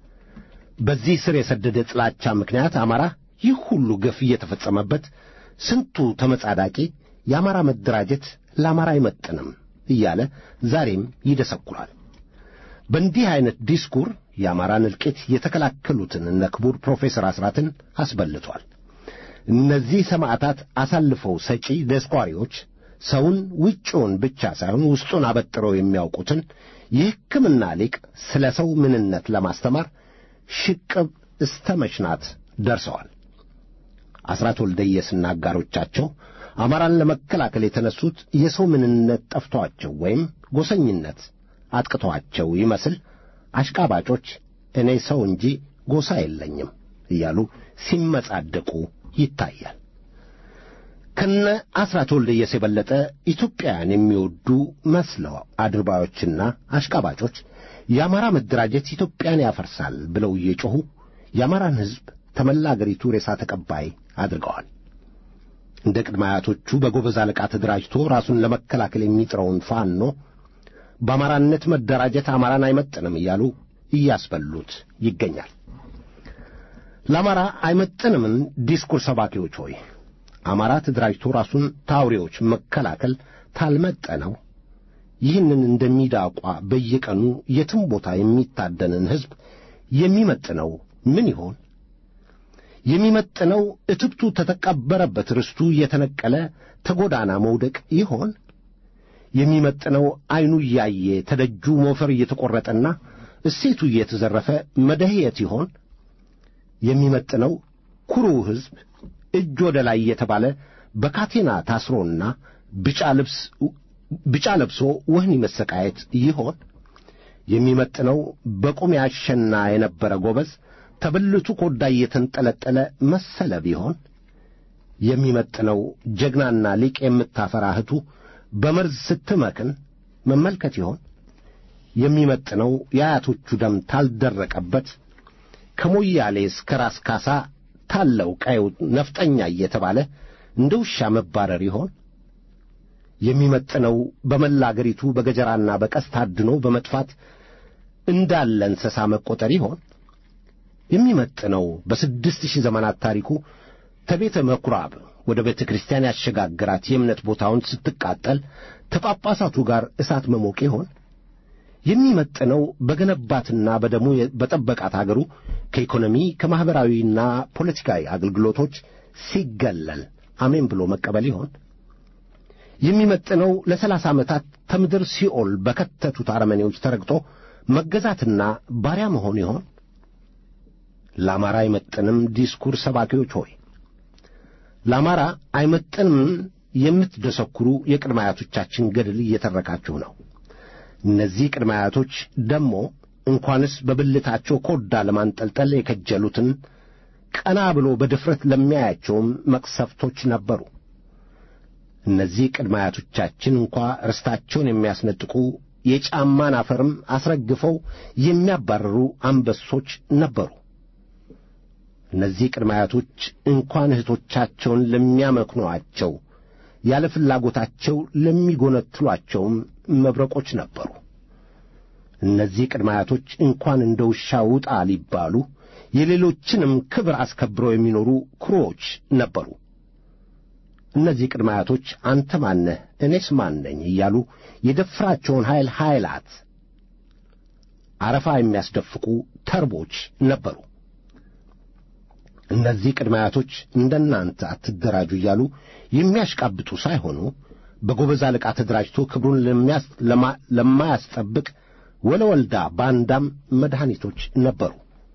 በዚህ ስር የሰደደ ጥላቻ ምክንያት አማራ ይህ ሁሉ ግፍ እየተፈጸመበት ስንቱ ተመጻዳቂ የአማራ መደራጀት ለአማራ አይመጥንም እያለ ዛሬም ይደሰኩራል። በእንዲህ ዐይነት ዲስኩር የአማራን እልቂት የተከላከሉትን እነ ክቡር ፕሮፌሰር አስራትን አስበልቷል። እነዚህ ሰማዕታት አሳልፈው ሰጪ ደስኳሪዎች ሰውን ውጭውን ብቻ ሳይሆን ውስጡን አበጥረው የሚያውቁትን የሕክምና ሊቅ ስለ ሰው ምንነት ለማስተማር ሽቅብ እስተ መሽናት ደርሰዋል። አስራት ወልደየስና አጋሮቻቸው አማራን ለመከላከል የተነሱት የሰው ምንነት ጠፍቶአቸው ወይም ጎሰኝነት አጥቅቶአቸው ይመስል አሽቃባጮች እኔ ሰው እንጂ ጎሳ የለኝም እያሉ ሲመጻደቁ ይታያል። ከነ አስራት ወልደየስ የበለጠ ኢትዮጵያን የሚወዱ መስለው አድርባዮችና አሽቃባጮች የአማራ መደራጀት ኢትዮጵያን ያፈርሳል ብለው እየጮኹ የአማራን ሕዝብ ተመላ አገሪቱ ሬሳ ተቀባይ አድርገዋል። እንደ ቅድመ አያቶቹ በጎበዝ አለቃ ተደራጅቶ ራሱን ለመከላከል የሚጥረውን ፋኖ በአማራነት መደራጀት አማራን አይመጥንም እያሉ እያስበሉት ይገኛል። ለአማራ አይመጥንምን ዲስኩር ሰባኪዎች ሆይ አማራ ተደራጅቶ ራሱን ታውሬዎች መከላከል ታልመጠነው ይህንን እንደሚዳቋ በየቀኑ የትም ቦታ የሚታደንን ሕዝብ የሚመጥነው ምን ይሆን? የሚመጥነው እትብቱ ተተቀበረበት ርስቱ እየተነቀለ ተጎዳና መውደቅ ይሆን? የሚመጥነው ዐይኑ እያየ ተደጁ ሞፈር እየተቈረጠና እሴቱ እየተዘረፈ መደህየት ይሆን? የሚመጥነው ኩሩ ሕዝብ እጅ ወደ ላይ እየተባለ በካቴና ታስሮና ብጫ ልብስ ብጫ ለብሶ ወህኒ መሰቃየት ይሆን? የሚመጥነው በቁም ያሸና የነበረ ጎበዝ ተብልቱ ኮዳ እየተንጠለጠለ መሰለ ቢሆን? የሚመጥነው ጀግናና ሊቅ የምታፈራ እህቱ በመርዝ ስትመክን መመልከት ይሆን? የሚመጥነው የአያቶቹ ደም ታልደረቀበት ከሞያሌ እስከ ራስ ካሳ ታለው ቀዩ ነፍጠኛ እየተባለ እንደ ውሻ መባረር ይሆን? የሚመጥነው በመላ አገሪቱ በገጀራና በቀስት ታድኖ በመጥፋት እንዳለ እንስሳ መቆጠር ይሆን? የሚመጥነው በስድስት ሺህ ዘመናት ታሪኩ ከቤተ ምኵራብ ወደ ቤተ ክርስቲያን ያሸጋግራት የእምነት ቦታውን ስትቃጠል ከጳጳሳቱ ጋር እሳት መሞቅ ይሆን? የሚመጥነው በገነባትና በደሙ በጠበቃት አገሩ ከኢኮኖሚ ከማኅበራዊና ፖለቲካዊ አገልግሎቶች ሲገለል አሜን ብሎ መቀበል ይሆን? የሚመጥነው ለሰላሳ ዓመታት ከምድር ሲኦል በከተቱት አረመኔዎች ተረግጦ መገዛትና ባሪያ መሆን ይሆን? ለአማራ አይመጥንም ዲስኩር ሰባኪዎች ሆይ ለአማራ አይመጥንም የምትደሰኩሩ የቅድመ አያቶቻችን ገድል እየተረካችሁ ነው። እነዚህ ቅድመ አያቶች ደግሞ እንኳንስ በብልታቸው ኮዳ ለማንጠልጠል የከጀሉትን ቀና ብሎ በድፍረት ለሚያያቸውም መቅሰፍቶች ነበሩ። እነዚህ ቅድመ አያቶቻችን እንኳ ርስታቸውን የሚያስነጥቁ የጫማን አፈርም አስረግፈው የሚያባርሩ አንበሶች ነበሩ። እነዚህ ቅድመ አያቶች እንኳን እህቶቻቸውን ለሚያመክኗቸው ያለ ፍላጎታቸው ለሚጎነትሏቸውም መብረቆች ነበሩ። እነዚህ ቅድመ አያቶች እንኳን እንደ ውሻ ውጣ ሊባሉ የሌሎችንም ክብር አስከብረው የሚኖሩ ኩሮዎች ነበሩ። እነዚህ ቅድመ አያቶች አንተ ማነህ እኔስ ማን ነኝ እያሉ የደፍራቸውን ኃይል ኃይላት አረፋ የሚያስደፍቁ ተርቦች ነበሩ። እነዚህ ቅድመ አያቶች እንደናንተ አትደራጁ እያሉ የሚያሽቃብጡ ሳይሆኑ በጎበዝ አለቃ ተደራጅቶ ክብሩን ለማያስጠብቅ ወለወልዳ ባንዳም መድኃኒቶች ነበሩ።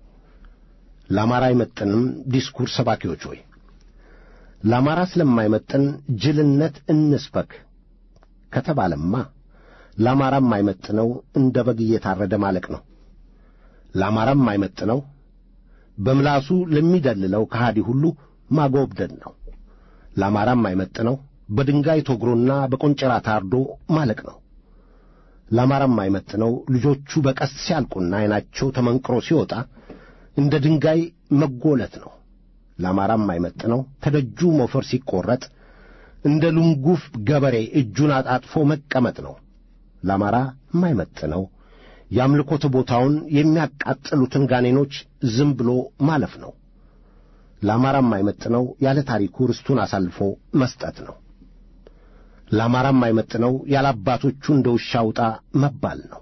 ለአማራ አይመጥንም ዲስኩር ሰባኪዎች ሆይ ለአማራ ስለማይመጥን ጅልነት እንስበክ ከተባለማ ለአማራም አይመጥነው እንደ በግ እየታረደ ማለቅ ነው። ለአማራም አይመጥነው በምላሱ ለሚደልለው ከሃዲ ሁሉ ማጎብደድ ነው። ለአማራም አይመጥነው በድንጋይ ተወግሮና በቆንጨራ ታርዶ ማለቅ ነው። ለአማራም አይመጥነው ልጆቹ በቀስት ሲያልቁና ዐይናቸው ተመንቅሮ ሲወጣ እንደ ድንጋይ መጎለት ነው። ለአማራም አይመጥነው ተደጁ ሞፈር ሲቈረጥ እንደ ልንጉፍ ገበሬ እጁን አጣጥፎ መቀመጥ ነው። ለአማራ የማይመጥነው የአምልኮት ቦታውን የሚያቃጥሉትን ጋኔኖች ዝም ብሎ ማለፍ ነው። ለአማራም የማይመጥነው ያለ ታሪኩ ርስቱን አሳልፎ መስጠት ነው። ለአማራም የማይመጥነው ያለ አባቶቹ እንደ ውሻ ውጣ መባል ነው።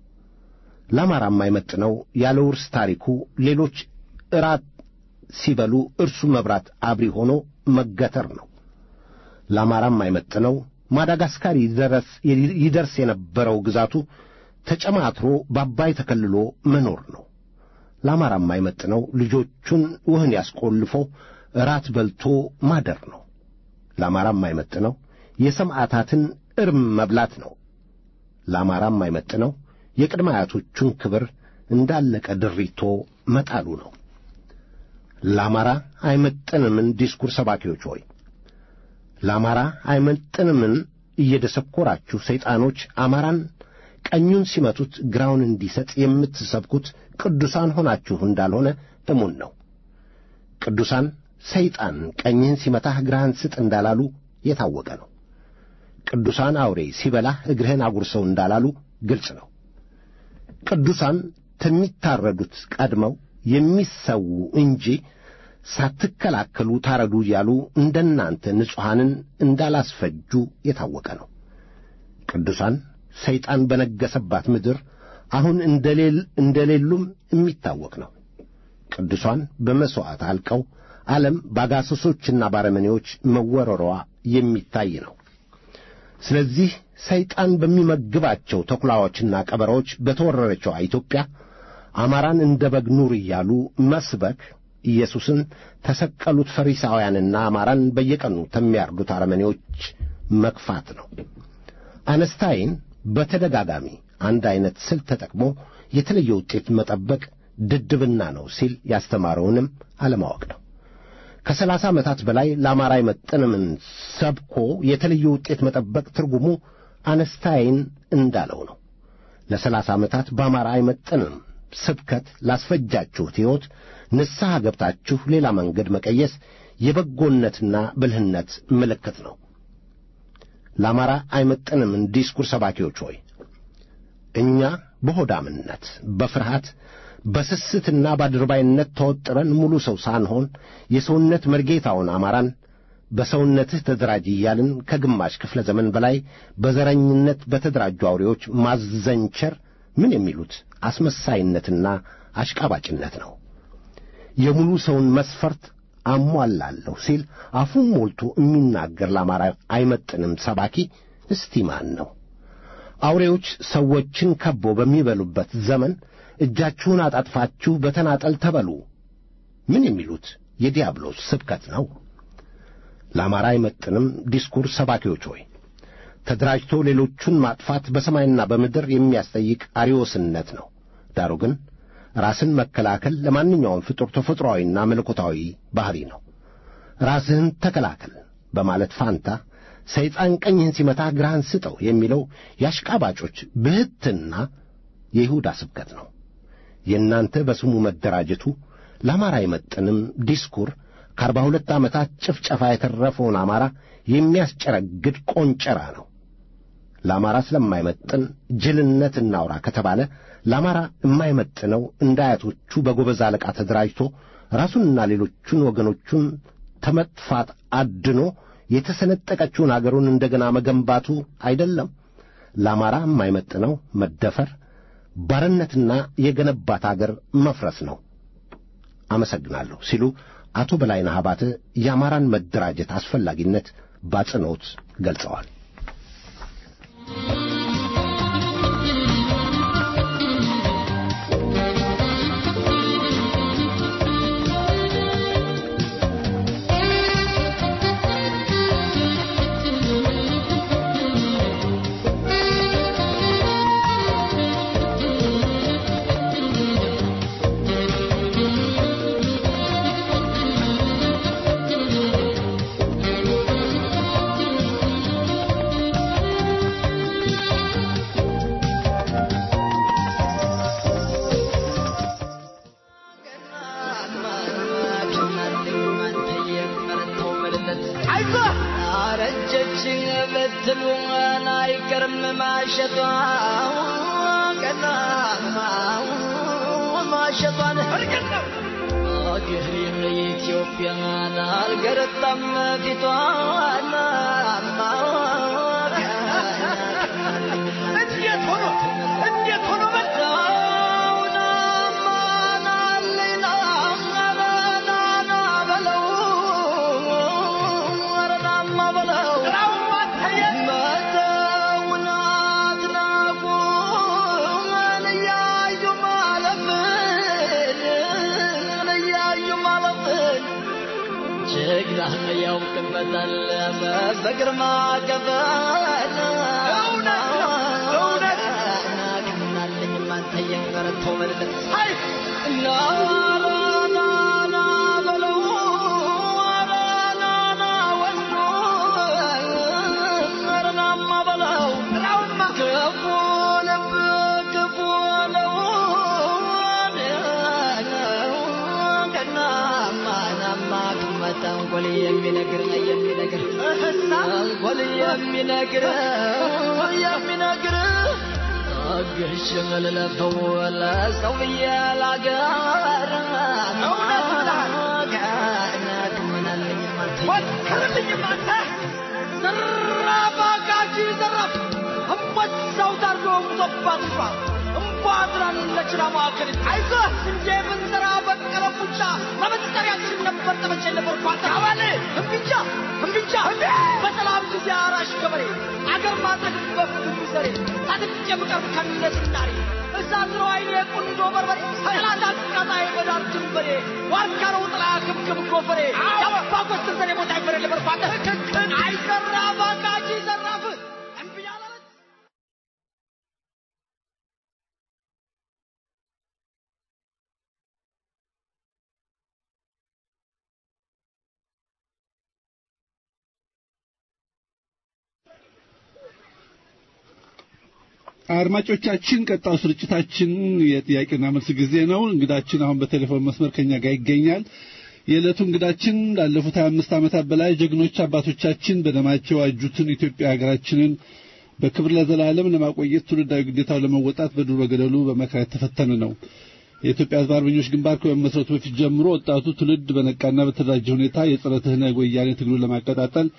ለአማራም የማይመጥነው ያለ ውርስ ታሪኩ ሌሎች እራት ሲበሉ እርሱ መብራት አብሪ ሆኖ መገተር ነው። ለአማራም የማይመጥነው ማዳጋስካር ይደርስ የነበረው ግዛቱ ተጨማትሮ በአባይ ተከልሎ መኖር ነው። ለአማራም የማይመጥነው ልጆቹን ውህን ያስቆልፎ እራት በልቶ ማደር ነው። ለአማራም የማይመጥነው የሰማዕታትን እርም መብላት ነው። ለአማራም የማይመጥነው የቅድመ አያቶቹን ክብር እንዳለቀ ድሪቶ መጣሉ ነው። ለአማራ አይመጥንምን ዲስኩር ሰባኪዎች ሆይ ለአማራ አይመጥንምን እየደሰኮራችሁ ሰይጣኖች አማራን ቀኙን ሲመቱት ግራውን እንዲሰጥ የምትሰብኩት ቅዱሳን ሆናችሁ እንዳልሆነ እሙን ነው። ቅዱሳን ሰይጣን ቀኝህን ሲመታህ ግራህን ስጥ እንዳላሉ የታወቀ ነው። ቅዱሳን አውሬ ሲበላህ እግርህን አጉርሰው እንዳላሉ ግልጽ ነው። ቅዱሳን ከሚታረዱት ቀድመው የሚሰዉ እንጂ ሳትከላከሉ ታረዱ እያሉ እንደናንተ ንጹሐንን እንዳላስፈጁ የታወቀ ነው። ቅዱሳን ሰይጣን በነገሰባት ምድር አሁን እንደሌሉም የሚታወቅ ነው። ቅዱሳን በመሥዋዕት አልቀው ዓለም በአጋሰሶችና ባረመኔዎች መወረሯ የሚታይ ነው። ስለዚህ ሰይጣን በሚመግባቸው ተኩላዎችና ቀበሮዎች በተወረረችው ኢትዮጵያ አማራን እንደ በግ ኑር እያሉ መስበክ ኢየሱስን ተሰቀሉት ፈሪሳውያንና አማራን በየቀኑ ከሚያርዱት አረመኔዎች መክፋት ነው። አነስታይን በተደጋጋሚ አንድ ዐይነት ስልት ተጠቅሞ የተለየ ውጤት መጠበቅ ድድብና ነው ሲል ያስተማረውንም አለማወቅ ነው። ከሰላሳ ዓመታት በላይ ለአማራ አይመጥንምን ሰብኮ የተለየ ውጤት መጠበቅ ትርጉሙ አነስታይን እንዳለው ነው። ለሰላሳ ዓመታት በአማራ አይመጥንም ስብከት ላስፈጃችሁት ሕይወት ንስሐ ገብታችሁ ሌላ መንገድ መቀየስ የበጎነትና ብልህነት ምልክት ነው። ለአማራ አይመጥንምን ዲስኩር ሰባኪዎች ሆይ እኛ በሆዳምነት በፍርሃት በስስትና በአድርባይነት ተወጥረን ሙሉ ሰው ሳንሆን የሰውነት መርጌታውን አማራን በሰውነትህ ተደራጅ እያልን ከግማሽ ክፍለ ዘመን በላይ በዘረኝነት በተደራጁ አውሬዎች ማዘንቸር ምን የሚሉት አስመሳይነትና አሽቃባጭነት ነው። የሙሉ ሰውን መስፈርት አሟላለሁ ሲል አፉን ሞልቶ የሚናገር ለአማራ አይመጥንም ሰባኪ እስቲ ማን ነው? አውሬዎች ሰዎችን ከቦ በሚበሉበት ዘመን እጃችሁን አጣጥፋችሁ በተናጠል ተበሉ። ምን የሚሉት የዲያብሎስ ስብከት ነው? ለአማራ አይመጥንም ዲስኩር ሰባኪዎች ሆይ ተደራጅቶ ሌሎቹን ማጥፋት በሰማይና በምድር የሚያስጠይቅ አሪዮስነት ነው። ዳሩ ግን ራስን መከላከል ለማንኛውም ፍጡር ተፈጥሮአዊና መለኮታዊ ባሕሪ ነው። ራስህን ተከላከል በማለት ፋንታ ሰይጣን ቀኝህን ሲመታ ግራህን ስጠው የሚለው የአሽቃባጮች ብህትና የይሁዳ ስብከት ነው። የእናንተ በስሙ መደራጀቱ ለአማራ አይመጥንም ዲስኩር ከአርባ ሁለት ዓመታት ጭፍጨፋ የተረፈውን አማራ የሚያስጨረግድ ቆንጨራ ነው። ለአማራ ስለማይመጥን ጅልነት እናውራ ከተባለ ለአማራ የማይመጥነው እንደ አያቶቹ በጎበዝ አለቃ ተደራጅቶ ራሱንና ሌሎቹን ወገኖቹን ተመጥፋት አድኖ የተሰነጠቀችውን አገሩን እንደገና መገንባቱ አይደለም። ለአማራ የማይመጥነው መደፈር፣ ባርነትና የገነባት አገር መፍረስ ነው። አመሰግናለሁ ሲሉ አቶ በላይነህ አባተ የአማራን መደራጀት አስፈላጊነት ባጽንኦት ገልጸዋል። አድማጮቻችን ቀጣው ስርጭታችን የጥያቄና መልስ ጊዜ ነው። እንግዳችን አሁን በቴሌፎን መስመር ከኛ ጋር ይገኛል። የዕለቱ እንግዳችን ላለፉት 25 ዓመታት በላይ ጀግኖች አባቶቻችን በደማቸው ያጁትን ኢትዮጵያ ሀገራችንን በክብር ለዘላለም ለማቆየት ትውልዳዊ ግዴታው ለመወጣት በዱር በገደሉ በመከራ የተፈተነ ነው። የኢትዮጵያ ሕዝብ አርበኞች ግንባር ከመመስረቱ በፊት ጀምሮ ወጣቱ ትውልድ በነቃና በተደራጀ ሁኔታ የጸረ ትህነግ ወያኔ ትግሉን ለማቀጣጠል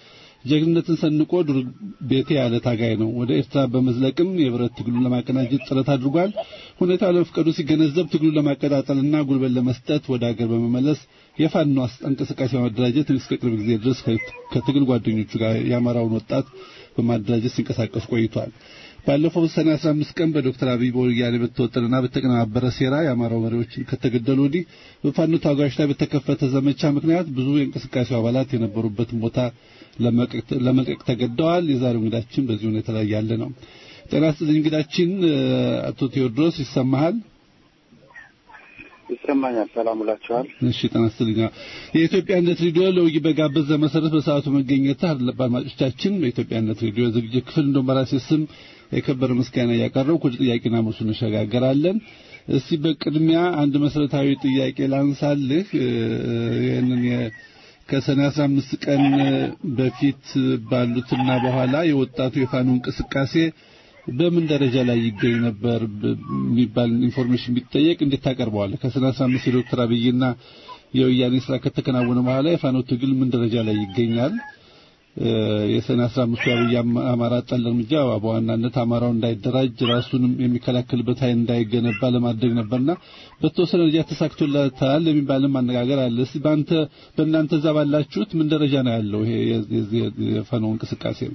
ጀግንነትን ሰንቆ ዱር ቤቴ ያለ ታጋይ ነው። ወደ ኤርትራ በመዝለቅም የብረት ትግሉን ለማቀናጀት ጥረት አድርጓል። ሁኔታው ለመፍቀዱ ሲገነዘብ ትግሉን ለማቀጣጠልና ጉልበት ለመስጠት ወደ ሀገር በመመለስ የፋኖ እንቅስቃሴ በማደራጀት እስከ ቅርብ ጊዜ ድረስ ከትግል ጓደኞቹ ጋር የአማራውን ወጣት በማደራጀት ሲንቀሳቀስ ቆይቷል። ባለፈው ሰኔ 15 ቀን በዶክተር አብይ በወያኔ በተወጠነና በተቀነባበረ ሴራ የአማራው መሪዎች ከተገደሉ ወዲህ በፋኖ ታጋዮች ላይ በተከፈተ ዘመቻ ምክንያት ብዙ የእንቅስቃሴው አባላት የነበሩበትን ቦታ ለመልቀቅ ተገደዋል። የዛሬው እንግዳችን በዚህ ሁኔታ ላይ ያለ ነው። ጤና ይስጥልኝ እንግዳችን አቶ ቴዎድሮስ ይሰማሃል? ይሰማኛል። ሰላም ውላችኋል። እሺ ጤና ይስጥልኝ። የኢትዮጵያነት ሬዲዮ ለውይይት በጋበዘ መሰረት በሰዓቱ መገኘት አድማጮቻችን በኢትዮጵያነት ሬዲዮ ዝግጅት ክፍል እንደው በራሴ ስም የከበረ ምስጋና እያቀረብኩ ወደ ጥያቄና መልሱ እንሸጋገራለን። እስቲ በቅድሚያ አንድ መሰረታዊ ጥያቄ ላንሳልህ። ይህንን ከሰኔ 15 ቀን በፊት ባሉትና በኋላ የወጣቱ የፋኖ እንቅስቃሴ በምን ደረጃ ላይ ይገኝ ነበር የሚባል ኢንፎርሜሽን ቢጠየቅ እንዴት ታቀርበዋለህ? ከሰኔ 15 የዶክተር አብይና የወያኔ ስራ ከተከናወነ በኋላ የፋኖ ትግል ምን ደረጃ ላይ ይገኛል? የሰኔ 15 የአብይ አማራ ጠል እርምጃ በዋናነት አማራው እንዳይደራጅ ራሱንም የሚከላከልበት ኃይል እንዳይገነባ ለማድረግ ነበርና በተወሰነ ደረጃ ተሳክቶለታል የሚባልም አነጋገር አለ። እስቲ በአንተ በእናንተ እዛ ባላችሁት ምን ደረጃ ነው ያለው ይሄ የፋኖ እንቅስቃሴ ነው?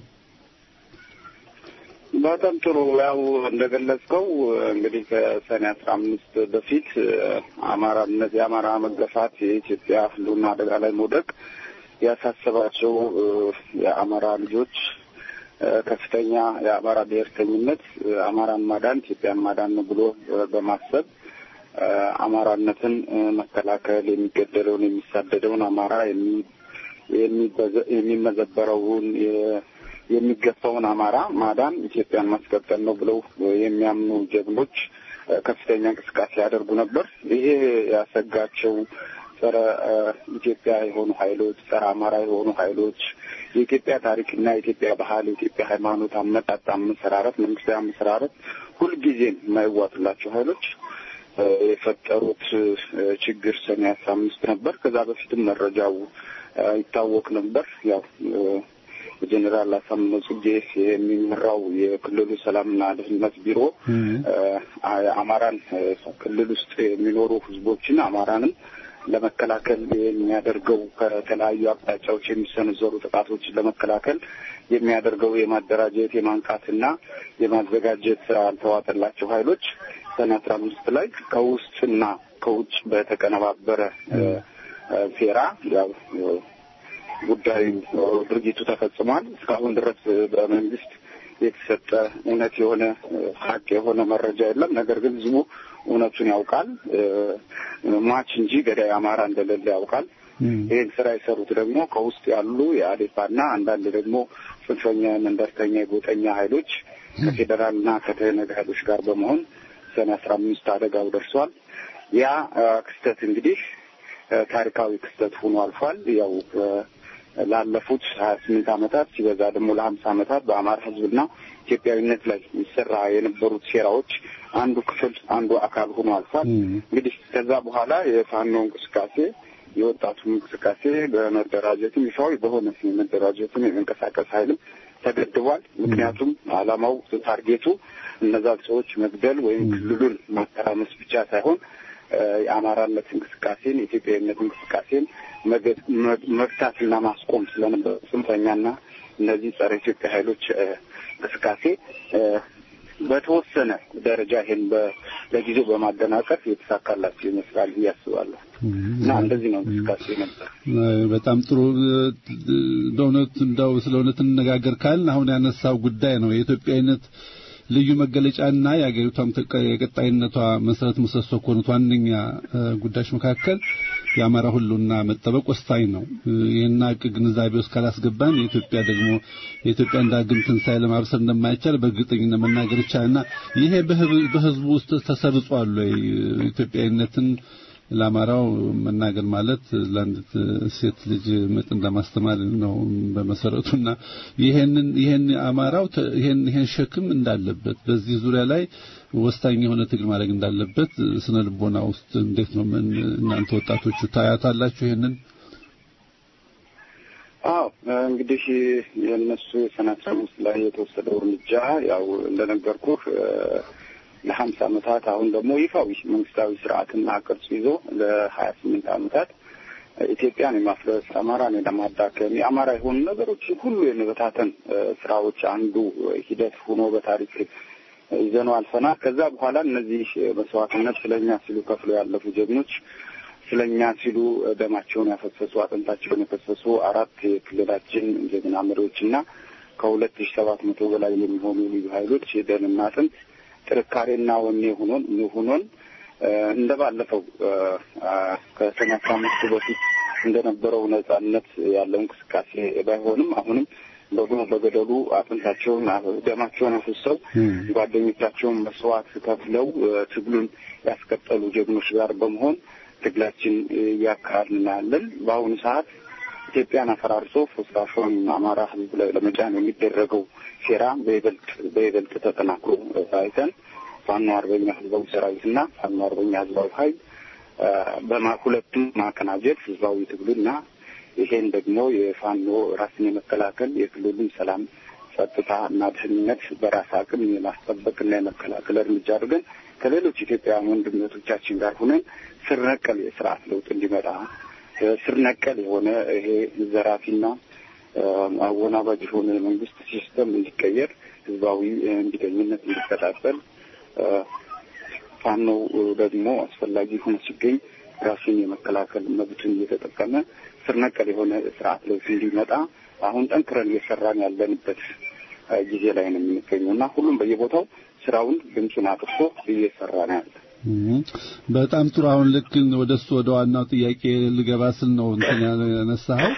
በጣም ጥሩ። ያው እንደገለጽከው እንግዲህ ከሰኔ አስራ አምስት በፊት አማራነት የአማራ መገፋት የኢትዮጵያ ሕልውና አደጋ ላይ መውደቅ ያሳሰባቸው የአማራ ልጆች ከፍተኛ የአማራ ብሔርተኝነት አማራን ማዳን ኢትዮጵያን ማዳን ነው ብሎ በማሰብ አማራነትን መከላከል የሚገደለውን የሚሳደደውን አማራ የሚመዘበረውን የሚገፋውን አማራ ማዳን ኢትዮጵያን ማስቀጠል ነው ብለው የሚያምኑ ጀግኖች ከፍተኛ እንቅስቃሴ ያደርጉ ነበር። ይሄ ያሰጋቸው ጸረ ኢትዮጵያ የሆኑ ኃይሎች፣ ጸረ አማራ የሆኑ ኃይሎች የኢትዮጵያ ታሪክና የኢትዮጵያ ባህል፣ የኢትዮጵያ ሃይማኖት አመጣጥ፣ አመሰራረት፣ መንግስታዊ አመሰራረት ሁልጊዜም የማይዋጥላቸው ኃይሎች የፈጠሩት ችግር ሰኔ አስራ አምስት ነበር። ከዛ በፊትም መረጃው ይታወቅ ነበር። ያው ጀኔራል አሳምነው ጽጌ የሚመራው የክልሉ ሰላምና ደህንነት ቢሮ አማራን ክልል ውስጥ የሚኖሩ ህዝቦችን አማራንም ለመከላከል የሚያደርገው ከተለያዩ አቅጣጫዎች የሚሰነዘሩ ጥቃቶችን ለመከላከል የሚያደርገው የማደራጀት የማንቃትና የማዘጋጀት ያልተዋጠላቸው ኃይሎች ሰኔ አስራ አምስት ላይ ከውስጥና ከውጭ በተቀነባበረ ሴራ ያው ጉዳዩ ድርጊቱ ተፈጽሟል። እስካሁን ድረስ በመንግስት የተሰጠ እውነት የሆነ ሀቅ የሆነ መረጃ የለም። ነገር ግን ህዝቡ እውነቱን ያውቃል። ሟች እንጂ ገዳይ አማራ እንደሌለ ያውቃል። ይህን ስራ የሰሩት ደግሞ ከውስጥ ያሉ የአዴፓና አንዳንድ ደግሞ ጽንፈኛ መንደርተኛ የጎጠኛ ኃይሎች ከፌዴራልና ከተነግ ኃይሎች ጋር በመሆን ሰኔ አስራ አምስት አደጋው ደርሷል። ያ ክስተት እንግዲህ ታሪካዊ ክስተት ሆኖ አልፏል። ያው ላለፉት ሀያ ስምንት ዓመታት ሲበዛ ደግሞ ለሀምሳ ዓመታት በአማራ ህዝብና ኢትዮጵያዊነት ላይ ይሰራ የነበሩት ሴራዎች አንዱ ክፍል አንዱ አካል ሆኖ አልፏል። እንግዲህ ከዛ በኋላ የፋኖ እንቅስቃሴ የወጣቱ እንቅስቃሴ በመደራጀትም ይፋዊ በሆነ የመደራጀትም የመንቀሳቀስ ኃይልም ተገድቧል። ምክንያቱም ዓላማው ታርጌቱ እነዛን ሰዎች መግደል ወይም ክልሉን ማተራመስ ብቻ ሳይሆን የአማራነት እንቅስቃሴን የኢትዮጵያዊነት እንቅስቃሴን መግታትና ማስቆም ስለነበር ጽንፈኛና እነዚህ ጸረ ኢትዮጵያ ኃይሎች እንቅስቃሴ በተወሰነ ደረጃ ይሄን ለጊዜው በማደናቀፍ የተሳካላቸው ይመስላል ብዬ አስባለሁ። እና እንደዚህ ነው እንቅስቃሴ ነበር። በጣም ጥሩ። በእውነት እንደው ስለ እውነት እንነጋገር ካልን አሁን ያነሳው ጉዳይ ነው የኢትዮጵያዊነት ልዩ መገለጫና የአገሪቷም የቀጣይነቷ መሰረት ምሰሶ ከሆኑት ዋነኛ ጉዳዮች መካከል የአማራ ሁሉና መጠበቅ ወሳኝ ነው። ይህን ሀቅ ግንዛቤ ውስጥ ካላስገባን የኢትዮጵያ ደግሞ የኢትዮጵያን ዳግም ትንሣኤ ለማብሰር እንደማይቻል በእርግጠኝነት መናገር ይቻላልና ይሄ በህዝቡ ውስጥ ተሰርጿል ወይ? ኢትዮጵያዊነትን ለአማራው መናገር ማለት ለአንዲት ሴት ልጅ ምጥ እንደማስተማር ነው በመሰረቱና ይሄንን ይሄን አማራው ይሄን ይሄን ሸክም እንዳለበት በዚህ ዙሪያ ላይ ወሳኝ የሆነ ትግል ማድረግ እንዳለበት ስነ ልቦና ውስጥ እንዴት ነው ምን እናንተ ወጣቶቹ ታያታላችሁ ይሄንን? አዎ እንግዲህ የእነሱ የሰኔ አስራ አምስት ላይ የተወሰደው እርምጃ ያው እንደነገርኩህ ለሀምሳ ዓመታት አሁን ደግሞ ይፋዊ መንግስታዊ ስርዓትና ቅርጽ ይዞ ለሀያ ስምንት ዓመታት ኢትዮጵያን የማፍረስ አማራን የለማዳከም የአማራ የሆኑ ነገሮችን ሁሉ የመበታተን ስራዎች አንዱ ሂደት ሆኖ በታሪክ ይዘነው አልፈናል። ከዛ በኋላ እነዚህ መስዋዕትነት ስለኛ ሲሉ ከፍሎ ያለፉ ጀግኖች ስለኛ ሲሉ ደማቸውን ያፈሰሱ አጥንታቸውን የፈሰሱ አራት የክልላችን ጀግና መሪዎችና ከሁለት ሺ ሰባት መቶ በላይ የሚሆኑ ልዩ ኃይሎች የደንና አጥንት ጥንካሬና ወኔ ሆኖን ሆኖን እንደ ባለፈው ከሰኔ አስራ አምስቱ በፊት እንደነበረው ነጻነት ያለው እንቅስቃሴ ባይሆንም አሁንም በጎ በገደሉ አጥንታቸውን ደማቸውን አፍሰው ጓደኞቻቸውን መስዋዕት ከፍለው ትግሉን ያስቀጠሉ ጀግኖች ጋር በመሆን ትግላችን እያካሄድን ያለን በአሁኑ ሰዓት ኢትዮጵያን አፈራርሶ ፍርስራሹን አማራ ሕዝብ ላይ ለመጫን የሚደረገው ሴራ በይበልጥ በይበልጥ ተጠናክሮ አይተን ፋኖ አርበኛ ህዝባዊ ሰራዊትና ፋኖ አርበኛ ህዝባዊ ኃይል በሁለቱም ማቀናጀት ህዝባዊ ትግሉና ይሄን ደግሞ የፋኖ ራስን የመከላከል የክልሉን ሰላም ጸጥታ እና ደህንነት በራስ አቅም የማስጠበቅና የመከላከል እርምጃ አድርገን ከሌሎች ኢትዮጵያውያን ወንድሞቻችን ጋር ሁነን ስር ነቀል የስርዓት ለውጥ እንዲመጣ ስር ነቀል የሆነ ይሄ ዘራፊና አወናባጅ የሆነ የመንግስት ሲስተም እንዲቀየር ህዝባዊ እንቢተኝነት እንዲቀጣጠል ፋኖ ደግሞ አስፈላጊ ሆኖ ሲገኝ ራሱን የመከላከል መብቱን እየተጠቀመ ስር ነቀል የሆነ ስርዓት ለውጥ እንዲመጣ አሁን ጠንክረን እየሰራን ያለንበት ጊዜ ላይ ነው የምንገኘው እና ሁሉም በየቦታው ስራውን ድምፁን አጥፍቶ እየሰራ ነው ያለ። በጣም ጥሩ። አሁን ልክ ወደ እሱ ወደ ዋናው ጥያቄ ልገባ ስል ነው እንትን ያነሳኸው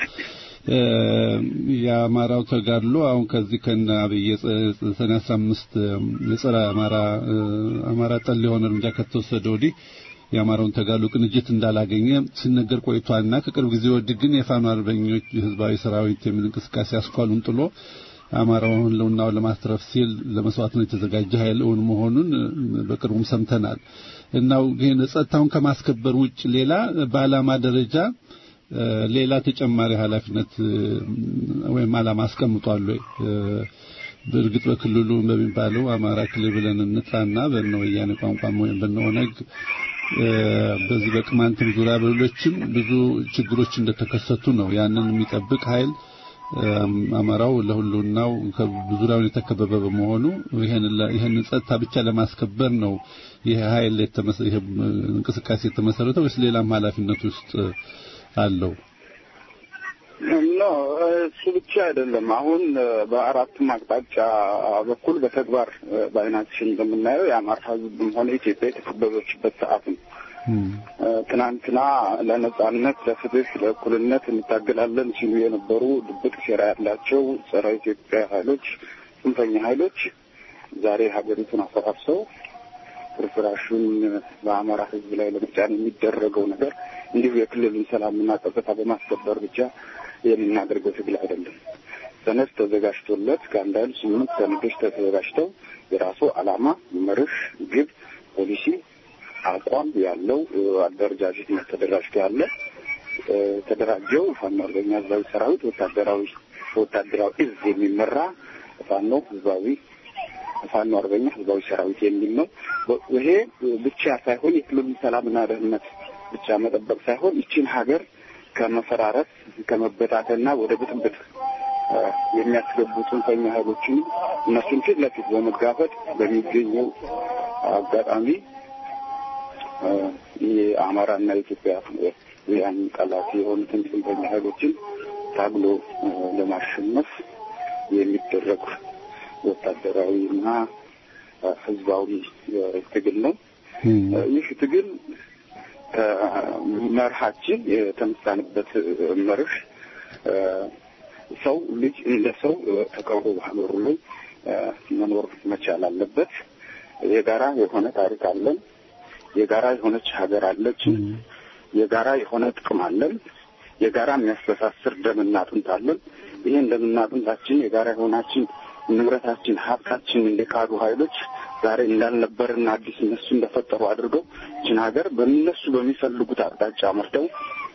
የአማራው ተጋድሎ አሁን ከዚህ ከነ አብይ ሰኔ አስራ አምስት የጸረ አማራ አማራ ጠል የሆነ እርምጃ ከተወሰደ ወዲህ የአማራውን ተጋድሎ ቅንጅት እንዳላገኘ ሲነገር ቆይቷልና ከቅርብ ጊዜ ወዲህ ግን የፋኖ አርበኞች ህዝባዊ ሰራዊት የሚል እንቅስቃሴ አስኳሉን ጥሎ አማራውን ህልውናውን ለማስተረፍ ሲል ለመስዋዕትነት የተዘጋጀ ኃይል እውን መሆኑን በቅርቡም ሰምተናል። እናው ግን ጸጥታውን ከማስከበር ውጭ ሌላ በዓላማ ደረጃ ሌላ ተጨማሪ ኃላፊነት ወይም ዓላማ አስቀምጧል ወይ? በእርግጥ በክልሉ በሚባለው አማራ ክልል ብለን እንጥራና በእነ ወያኔ ቋንቋም ወይም በእነ ኦነግ በዚህ በቅማንትም ዙሪያ በሌሎችም ብዙ ችግሮች እንደተከሰቱ ነው። ያንን የሚጠብቅ ኃይል አማራው ለሁሉናው ዙሪያውን የተከበበ በመሆኑ ይህንን ጸጥታ ብቻ ለማስከበር ነው ይህ ኃይል ይህ እንቅስቃሴ የተመሰረተው ወይስ ሌላም ኃላፊነት ውስጥ አለው? ኖ እሱ ብቻ አይደለም። አሁን በአራቱም አቅጣጫ በኩል በተግባር በዓይናችን እንደምናየው የአማራ ሕዝብም ሆነ ኢትዮጵያ የተከበበችበት ሰዓት ነው። ትናንትና ለነጻነት፣ ለፍትህ፣ ለእኩልነት እንታገላለን ሲሉ የነበሩ ድብቅ ሴራ ያላቸው ጸረ ኢትዮጵያ ኃይሎች፣ ጽንፈኛ ኃይሎች ዛሬ ሀገሪቱን አፈራርሰው ፍርፍራሹን በአማራ ሕዝብ ላይ ለመጫን የሚደረገው ነገር እንዲሁ የክልሉን ሰላምና ጸጥታ በማስከበር ብቻ የምናደርገው ትግል አይደለም። ሰነድ ተዘጋጅቶለት ከአንድ ኃይል ስምንት ሰነዶች ተዘጋጅተው የራሱ ዓላማ፣ መርህ፣ ግብ፣ ፖሊሲ፣ አቋም ያለው አደረጃጀት ተደራጅቶ ያለ ተደራጀው ፋኖ አርበኛ ህዝባዊ ሰራዊት ወታደራዊ ወታደራዊ እዝ የሚመራ ፋኖ ህዝባዊ ፋኖ አርበኛ ህዝባዊ ሰራዊት የሚል ነው። ይሄ ብቻ ሳይሆን የክልሉን ሰላምና ደህንነት ብቻ መጠበቅ ሳይሆን ይችን ሀገር ከመፈራረስ ከመበታተና ወደ ብጥብጥ የሚያስገቡ ጽንፈኛ ኃይሎችን እነሱን ፊት ለፊት በመጋፈጥ በሚገኘው አጋጣሚ የአማራና የኢትዮጵያ ያን ጠላት የሆኑትን ጽንፈኛ ኃይሎችን ታግሎ ለማሸነፍ የሚደረግ ወታደራዊና ህዝባዊ ትግል ነው። ይህ ትግል ከመርሃችን የተነሳንበት መርህ ሰው ልጅ እንደ ሰው ተከብሮ በሀገሩ ላይ መኖር መቻል አለበት። የጋራ የሆነ ታሪክ አለን። የጋራ የሆነች ሀገር አለችን። የጋራ የሆነ ጥቅም አለን። የጋራ የሚያስተሳስር ደምና አጥንት አለን። ይህን ደምና አጥንታችን የጋራ የሆናችን ንብረታችን፣ ሀብታችን እንደካዱ ኃይሎች ዛሬ እንዳልነበርና አዲስ እነሱ እንደፈጠሩ አድርገው ይችን ሀገር በእነሱ በሚፈልጉት አቅጣጫ መርተው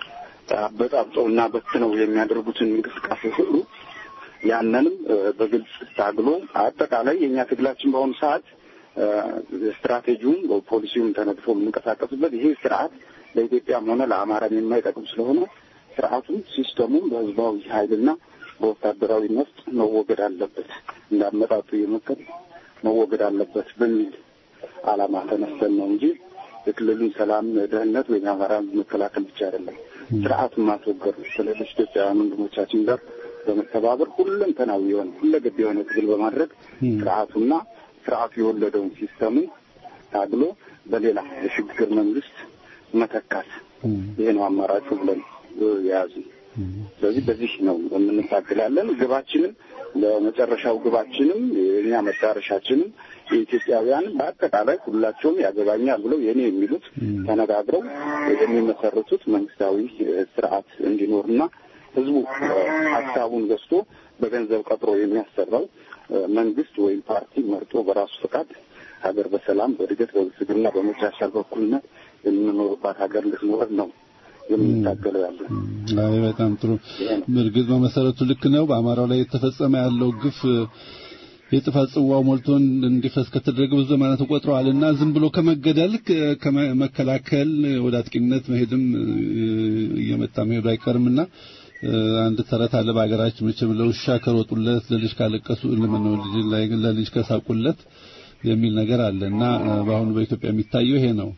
አበጣብጠው እና በትነው የሚያደርጉትን እንቅስቃሴ ሁሉ ያንንም በግልጽ ታግሎ አጠቃላይ የእኛ ትግላችን በአሁኑ ሰዓት ስትራቴጂውም ፖሊሲውም ተነድፎ የምንቀሳቀስበት ይሄ ስርዓት ለኢትዮጵያም ሆነ ለአማራም የማይጠቅም ስለሆነ ስርዓቱም ሲስተሙም በህዝባዊ ኃይልና በወታደራዊ ነፍጥ መወገድ አለበት እንዳመጣጡ የመከል መወገድ አለበት በሚል ዓላማ ተነስተን ነው እንጂ የክልሉን ሰላም፣ ደህንነት ወይም የአማራን መከላከል ብቻ አይደለም። ስርዓቱን ማስወገድ ነው። ከሌሎች ኢትዮጵያውያን ወንድሞቻችን ጋር በመተባበር ሁለንተናዊ የሆነ ሁለገብ የሆነ ትግል በማድረግ ስርዓቱና ስርዓቱ የወለደውን ሲስተሙን ታግሎ በሌላ የሽግግር መንግስት መተካት ይሄ ነው አማራጩ ብለን የያዙ። ስለዚህ በዚህ ነው የምንታገላለን። ግባችንም ለመጨረሻው ግባችንም የእኛ መዳረሻችንም የኢትዮጵያውያን በአጠቃላይ ሁላቸውም ያገባኛል ብለው የኔ የሚሉት ተነጋግረው የሚመሰርቱት መንግስታዊ ስርዓት እንዲኖርና ህዝቡ ሀሳቡን ገዝቶ በገንዘብ ቀጥሮ የሚያሰራው መንግስት ወይም ፓርቲ መርጦ በራሱ ፈቃድ ሀገር በሰላም በእድገት በብልጽግና በመቻቻል በኩልነት የምንኖርባት ሀገር እንድትኖር ነው የምንታገለው ያለ። አይ በጣም ጥሩ። እርግጥ በመሰረቱ ልክ ነው። በአማራው ላይ የተፈጸመ ያለው ግፍ የጥፋት ጽዋው ሞልቶ እንዲፈስ ከተደረገ ብዙ ዘመናት ተቆጥረዋልና ዝም ብሎ ከመገደል ከመከላከል ወደ አጥቂነት መሄድም እየመጣ መሄዱ አይቀርምና አንድ ተረት አለ በሀገራችን መቼም ለውሻ ከሮጡለት ለልጅ ካለቀሱ ለምን ልጅ ላይ ለልጅ ከሳቁለት የሚል ነገር አለ እና በአሁኑ በኢትዮጵያ የሚታየው ይሄ ነው።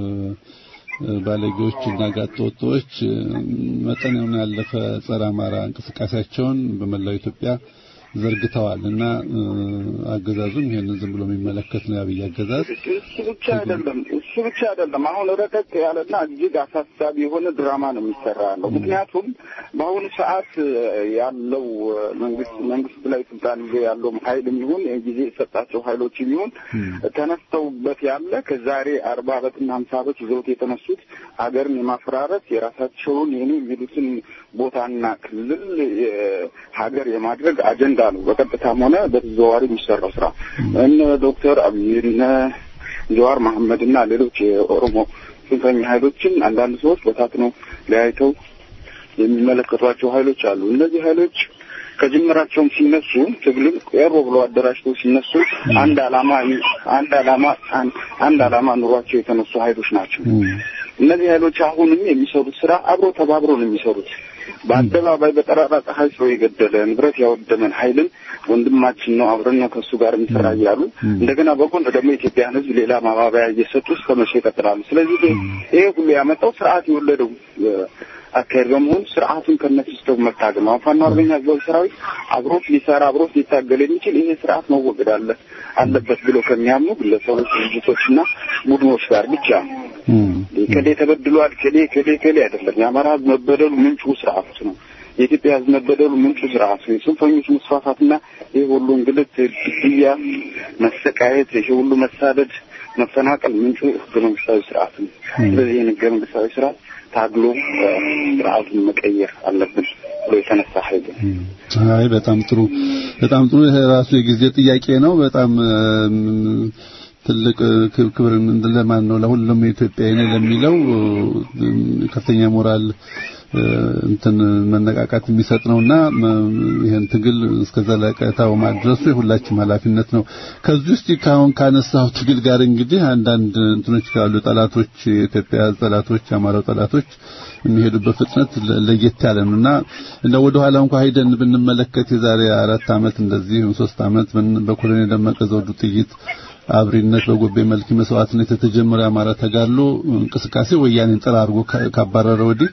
ባለጌዎች እና ጋጠወጦች መጠኑን ያለፈ ጸረ አማራ እንቅስቃሴያቸውን በመላው ኢትዮጵያ ዘርግተዋል እና አገዛዙም ይሄንን ዝም ብሎ የሚመለከት ነው ያብይ አገዛዝ። እሱ ብቻ አይደለም እሱ ብቻ አይደለም። አሁን ረቀቅ ያለና እጅግ አሳሳቢ የሆነ ድራማ ነው የሚሰራ ያለው። ምክንያቱም በአሁኑ ሰዓት ያለው መንግስት መንግስት ላይ ስልጣን ይዞ ያለው ኃይል የሚሆን ጊዜ የሰጣቸው ኃይሎች የሚሆን ተነስተውበት ያለ ከዛሬ አርባ ዓመትና ሀምሳ ዓመት ይዘውት የተነሱት ሀገርን የማፈራረስ የራሳቸውን የኔ የሚሉትን ቦታና ክልል ሀገር የማድረግ አጀንዳ ነው በቀጥታም ሆነ በተዘዋዋሪ የሚሰራው ስራ። እነ ዶክተር አብይ እነ ጀዋር መሐመድ እና ሌሎች የኦሮሞ ጽንፈኛ ኃይሎችን አንዳንድ ሰዎች በታትነው ለያይተው የሚመለከቷቸው ኃይሎች አሉ። እነዚህ ኃይሎች ከጅምራቸውም ሲነሱ ትግልን ቀሮ ብለው አደራጅተው ሲነሱ አንድ አላማ አንድ አላማ አንድ አላማ ኑሯቸው የተነሱ ኃይሎች ናቸው። እነዚህ ኃይሎች አሁንም የሚሰሩት ስራ አብሮ ተባብሮ ነው የሚሰሩት። በአደባባይ በጠራራ ፀሐይ ሰው የገደለ ንብረት ያወደመን ኃይልን ወንድማችን ነው አብረን ነው ከእሱ ጋር እንሰራ እያሉ እንደገና በጎን ደግሞ የኢትዮጵያን ሕዝብ ሌላ ማባበያ እየሰጡ እስከ መቼ ይቀጥላሉ? ስለዚህ ይሄ ሁሉ ያመጣው ስርዓት የወለደው አካሄድ በመሆኑ ስርዓቱን ከነሲስተው መታገል ነው። ፋኖ አርበኛ ህዝባዊ ሰራዊት አብሮት ሊሰራ አብሮት ሊታገል የሚችል ይሄ ስርዓት መወገድ አለ አለበት ብሎ ከሚያምኑ ግለሰቦች፣ ድርጅቶችና ቡድኖች ጋር ብቻ ከሌ ተበድሏል ከሌ ከሌ ከሌ አይደለም። የአማራ ህዝብ መበደሉ ምንጩ ስርዓቱ ነው። የኢትዮጵያ ህዝብ መበደሉ ምንጩ ስርዓቱ ነው። የጽንፈኞች መስፋፋትና ይህ ሁሉ እንግልት፣ ግድያ፣ መሰቃየት፣ ይህ ሁሉ መሳደድ፣ መፈናቀል ምንጩ ህገ መንግስታዊ ስርዓት ነው። ስለዚህ ይህን ህገ መንግስታዊ ስርዓት ታግሎ ስርዓቱን መቀየር አለብን ብሎ የተነሳ ኃይል አይ በጣም ጥሩ በጣም ጥሩ። ይሄ ራሱ የጊዜ ጥያቄ ነው። በጣም ትልቅ ክብር ለማን ነው? ለሁሉም የኢትዮጵያዊ ነው ለሚለው ከፍተኛ ሞራል እንትን መነቃቃት የሚሰጥ ነውና ይሄን ትግል እስከ ዘለቀታው ማድረሱ የሁላችንም ኃላፊነት ነው። ከዚህ ውስጥ ካሁን ካነሳው ትግል ጋር እንግዲህ አንዳንድ እንትኖች ካሉ ጠላቶች፣ የኢትዮጵያ ጠላቶች፣ የአማራው ጠላቶች የሚሄዱበት ፍጥነት ለየት ያለ ነውና እንደ ወደ ኋላ እንኳን ሄደን ብንመለከት የዛሬ አራት ዓመት እንደዚህ ሶስት ዓመት በኮሎኔል ደመቀ ዘውዱ ጥይት አብሪነት በጎቤ መልክ መስዋዕትነት የተጀመረ የአማራ ተጋድሎ እንቅስቃሴ ወያኔን ጠራርጎ ካባረረ ወዲህ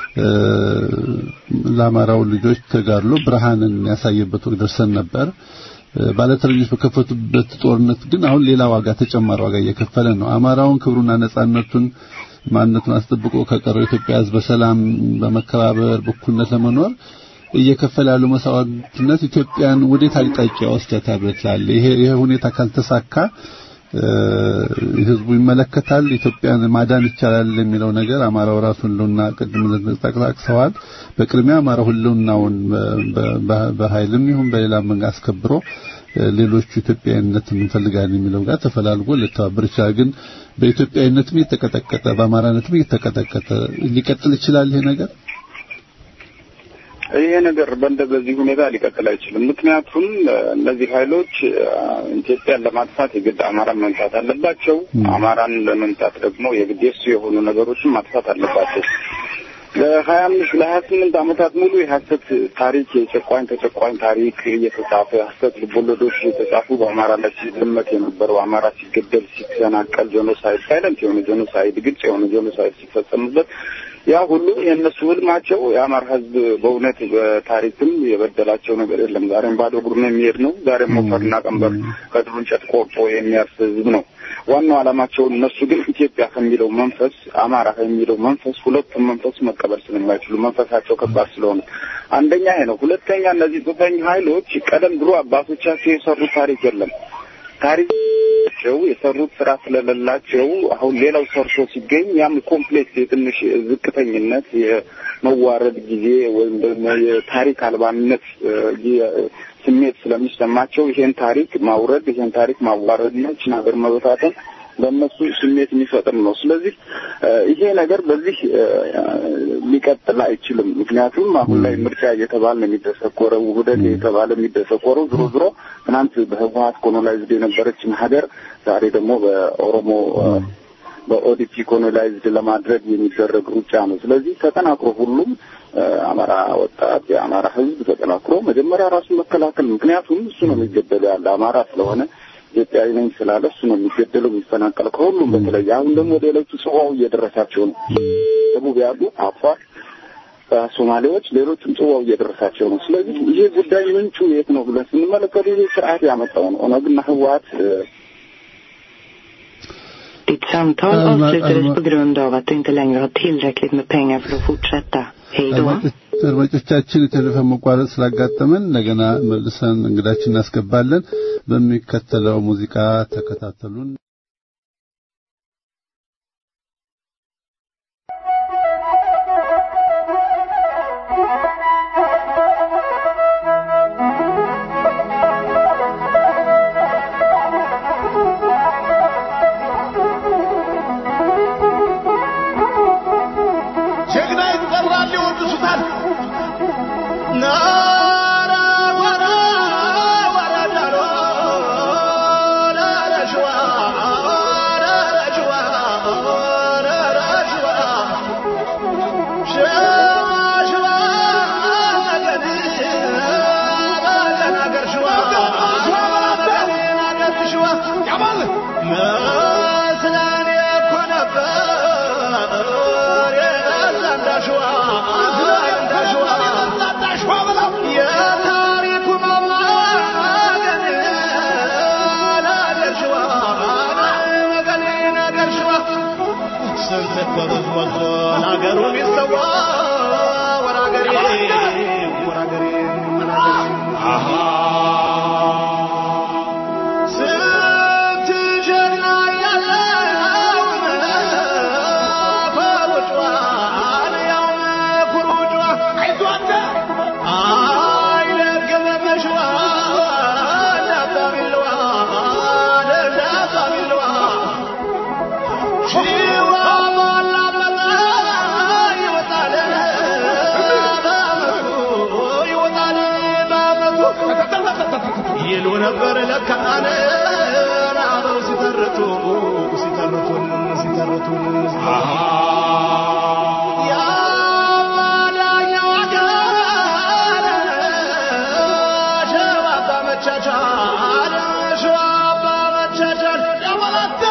ለአማራው ልጆች ተጋድሎ ብርሃንን ያሳየበት ወቅት ደርሰን ነበር። ባለተረኞች በከፈቱበት ጦርነት ግን አሁን ሌላ ዋጋ ተጨማሪ ዋጋ እየከፈለ ነው። አማራውን ክብሩና ነጻነቱን ማንነቱን አስጠብቆ ከቀረው ኢትዮጵያ ሕዝብ በሰላም በመከባበር በእኩልነት ለመኖር እየከፈለ ያለው መስዋዕትነት ኢትዮጵያን ወዴት አቅጣጫ ወስደታል ትላለህ? ይሄ ይሄ ሁኔታ ካልተሳካ ህዝቡ ይመለከታል። ኢትዮጵያን ማዳን ይቻላል የሚለው ነገር አማራው ራሱን ሁሉና ቅድም ጠቅሰዋል። በቅድሚያ አማራው ሁሉናውን በኃይልም ይሁን በሌላ መንገድ አስከብሮ ሌሎቹ ኢትዮጵያዊነትን እንፈልጋለን የሚለው ጋር ተፈላልጎ ሊተባበር ይችላል። ግን በኢትዮጵያዊነትም እየተቀጠቀጠ በአማራነትም እየተቀጠቀጠ ሊቀጥል ይችላል ይሄ ነገር ይሄ ነገር በእንደ በዚህ ሁኔታ ሊቀጥል አይችልም። ምክንያቱም እነዚህ ኃይሎች ኢትዮጵያን ለማጥፋት የግድ አማራን መምታት አለባቸው። አማራን ለመምታት ደግሞ የግድ የሱ የሆኑ ነገሮችን ማጥፋት አለባቸው። ለሀያ አምስት ለሀያ ስምንት ዓመታት ሙሉ የሀሰት ታሪክ የጨቋኝ ተጨቋኝ ታሪክ እየተጻፈ ሀሰት ልቦለዶች እየተጻፉ በአማራ ላይ ሲዘመት የነበረው አማራ ሲገደል፣ ሲሰናቀል ጄኖሳይድ ሳይለንት የሆነ ጄኖሳይድ ግልጽ የሆነ ጄኖሳይድ ሲፈጸምበት ያ ሁሉ የእነሱ ህልማቸው የአማራ ህዝብ በእውነት በታሪክም የበደላቸው ነገር የለም። ዛሬም ባዶ እግሩን የሚሄድ ነው። ዛሬም ሞፈርና ቀንበር ከድሩ እንጨት ቆርጦ የሚያርስ ህዝብ ነው። ዋናው ዓላማቸው እነሱ ግን ኢትዮጵያ ከሚለው መንፈስ አማራ ከሚለው መንፈስ ሁለቱም መንፈስ መቀበል ስለማይችሉ መንፈሳቸው ከባድ ስለሆነ አንደኛ ይሄ ነው። ሁለተኛ እነዚህ ጽንፈኛ ኃይሎች ቀደም ብሎ አባቶቻቸው የሰሩት ታሪክ የለም። ታሪካቸው የሰሩት ስራ ስለሌላቸው አሁን ሌላው ሰርቶ ሲገኝ ያም ኮምፕሌክስ የትንሽ ዝቅተኝነት የመዋረድ ጊዜ ወይም ደግሞ የታሪክ አልባነት ስሜት ስለሚሰማቸው ይሄን ታሪክ ማውረድ ይሄን ታሪክ ማዋረድ ነው ይህችን ሀገር መበታተን በእነሱ ስሜት የሚፈጥር ነው። ስለዚህ ይሄ ነገር በዚህ ሊቀጥል አይችልም። ምክንያቱም አሁን ላይ ምርጫ እየተባለ ነው የሚደሰኮረው፣ ውህደት እየተባለ የሚደሰኮረው ዝሮ ዝሮ ትናንት በህወሀት ኮሎናይዝድ የነበረችን ሀገር ዛሬ ደግሞ በኦሮሞ በኦዲፒ ኮሎናይዝድ ለማድረግ የሚደረግ ሩጫ ነው። ስለዚህ ተጠናክሮ ሁሉም አማራ ወጣት የአማራ ህዝብ ተጠናክሮ መጀመሪያ ራሱን መከላከል፣ ምክንያቱም እሱ ነው የሚገደሉ ያለ አማራ ስለሆነ ኢትዮጵያዊ ነኝ ስላለ እሱ ነው የሚገደለው የሚፈናቀለው። ከሁሉም በተለይ አሁን ደግሞ ሌሎቹ ጽዋው እየደረሳቸው ነው። ደቡብ ያሉ አፋር፣ ሶማሌዎች፣ ሌሎችም ጽዋው እየደረሳቸው ነው። ስለዚህ ይሄ ጉዳይ ምንጩ የት ነው ብለን ስንመለከቱ ይሄ ስርዓት ያመጣው ነው። ኦነግና ህወሀት Ditt samtal avslutades på grund av att du inte längre har tillräckligt med pengar för att fortsätta. Hej då. አድማጮቻችን የቴሌፎን መቋረጥ ስላጋጠመን እንደገና መልሰን እንግዳችን እናስገባለን። በሚከተለው ሙዚቃ ተከታተሉን። ይሉ ነበር ለካነ አበው ሲተርቱ ሲተርቱን ሲተርቱን የአማዳኛው አገር ሸባባ መቻቻል ሸባባ መቻቻል ያመላተ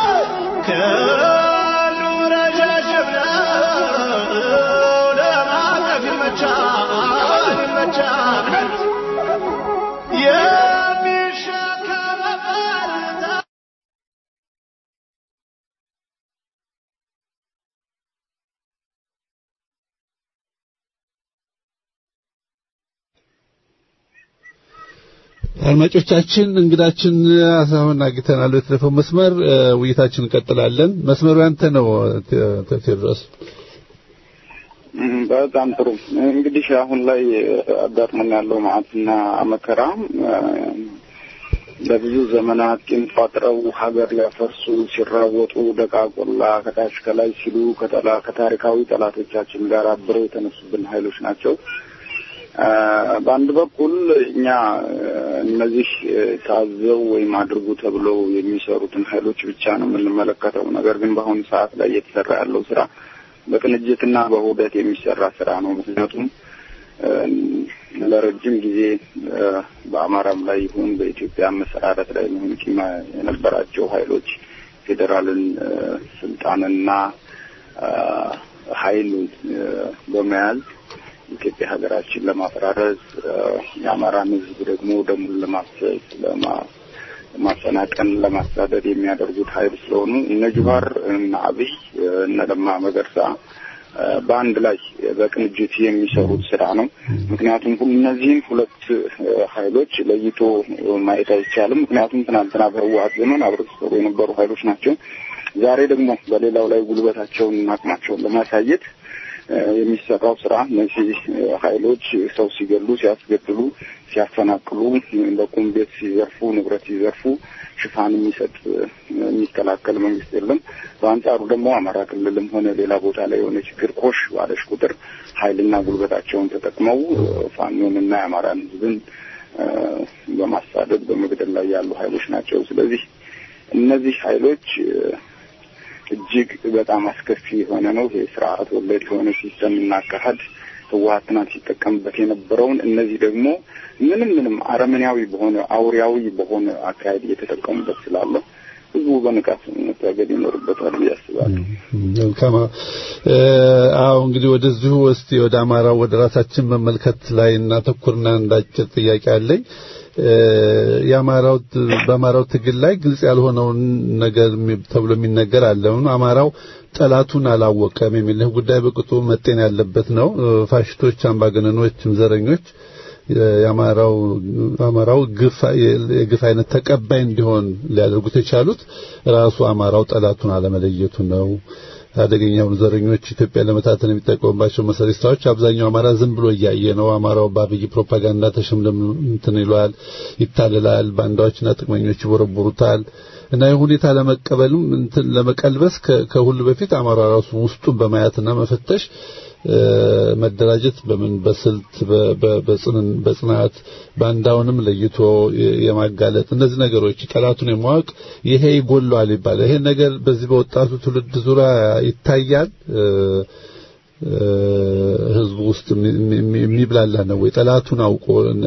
ከሉ ረዣዥም ነው ለማለፍ ይመቻል ይመቻል አድማጮቻችን እንግዳችን አሁን አግኝተናል። በቴሌፎን መስመር ውይይታችን እንቀጥላለን። መስመሩ ያንተ ነው ቴዎድሮስ። በጣም ጥሩ። እንግዲህ አሁን ላይ አጋጥሞን ያለው መዓትና መከራ ለብዙ ዘመናት ቂም ቋጥረው ሀገር ሊያፈርሱ ሲራወጡ ደቃቆላ ከታች ከላይ ሲሉ ከጠላ ከታሪካዊ ጠላቶቻችን ጋር አብረው የተነሱብን ኃይሎች ናቸው። በአንድ በኩል እኛ እነዚህ ታዘው ወይም አድርጉ ተብለው የሚሰሩትን ኃይሎች ብቻ ነው የምንመለከተው። ነገር ግን በአሁኑ ሰዓት ላይ እየተሰራ ያለው ስራ በቅንጅትና በውህደት የሚሰራ ስራ ነው። ምክንያቱም ለረጅም ጊዜ በአማራም ላይ ይሁን በኢትዮጵያ መሰራረት ላይ ይሁን ቂም የነበራቸው ኃይሎች ፌዴራልን ስልጣንና ኃይል በመያዝ ኢትዮጵያ ሀገራችን ለማፈራረስ የአማራን ሕዝብ ደግሞ ደሙን ለማፍሰስ ለማፈናቀን ለማሳደድ የሚያደርጉት ኃይል ስለሆኑ እነ ጁሃር እነ አብይ እነ ለማ መገርሳ በአንድ ላይ በቅንጅት የሚሰሩት ስራ ነው። ምክንያቱም እነዚህን ሁለት ኃይሎች ለይቶ ማየት አይቻልም። ምክንያቱም ትናንትና በህወሀት ዘመን አብረው ሲሰሩ የነበሩ ኃይሎች ናቸው። ዛሬ ደግሞ በሌላው ላይ ጉልበታቸውን አቅማቸውን ለማሳየት የሚሰራው ስራ እነዚህ ኃይሎች ሰው ሲገሉ፣ ሲያስገድሉ፣ ሲያፈናቅሉ፣ ለቁም ቤት ሲዘርፉ፣ ንብረት ሲዘርፉ ሽፋን የሚሰጥ የሚከላከል መንግስት የለም። በአንጻሩ ደግሞ አማራ ክልልም ሆነ ሌላ ቦታ ላይ የሆነ ችግር ኮሽ ባለሽ ቁጥር ኃይልና ጉልበታቸውን ተጠቅመው ፋኖንና የአማራን ህዝብን በማሳደድ በመግደል ላይ ያሉ ኃይሎች ናቸው። ስለዚህ እነዚህ ኃይሎች እጅግ በጣም አስከፊ የሆነ ነው። ይሄ ስርዓት ወለድ የሆነ ሲስተም እናካሄድ ህወሀት ትናንት ሲጠቀምበት የነበረውን እነዚህ ደግሞ ምንም ምንም አረመኔያዊ በሆነ አውሪያዊ በሆነ አካሄድ እየተጠቀሙበት ስላለ ህዝቡ በንቃት መታገድ ይኖርበታል ብዬ አስባለሁ። መልካም። አዎ እንግዲህ ወደዚሁ እስቲ ወደ አማራው ወደ ራሳችን መመልከት ላይ እናተኩርና እንዳጭር ጥያቄ አለኝ። የአማራው በአማራው ትግል ላይ ግልጽ ያልሆነውን ነገር ተብሎ የሚነገር አለ። አማራው ጠላቱን አላወቀም የሚል ጉዳይ በቅጡ መጤን ያለበት ነው። ፋሽስቶች፣ አምባገነኖችም ዘረኞች የአማራው አማራው ግፍ የግፍ አይነት ተቀባይ እንዲሆን ሊያደርጉት የቻሉት ራሱ አማራው ጠላቱን አለመለየቱ ነው። አደገኛ የሆኑ ዘረኞች ኢትዮጵያ ለመታተን የሚጠቀሙባቸው መሰሪስታዎች አብዛኛው አማራ ዝም ብሎ እያየ ነው። አማራው በአብይ ፕሮፓጋንዳ ተሸምለም እንትን ይሏል፣ ይታልላል፣ ባንዳዎችና ጥቅመኞች ይቦረቡሩታል። እና ይህ ሁኔታ ለመቀበልም እንትን ለመቀልበስ ከሁሉ በፊት አማራ ራሱ ውስጡን በማየትና መፈተሽ መደራጀት በምን በስልት በጽናት ባንዳውንም ለይቶ የማጋለጥ እነዚህ ነገሮች ጠላቱን የማወቅ ይሄ ይጎለዋል ይባላል። ይሄ ነገር በዚህ በወጣቱ ትውልድ ዙሪያ ይታያል። ህዝቡ ውስጥ የሚብላላ ነው ወይ? ጠላቱን አውቆ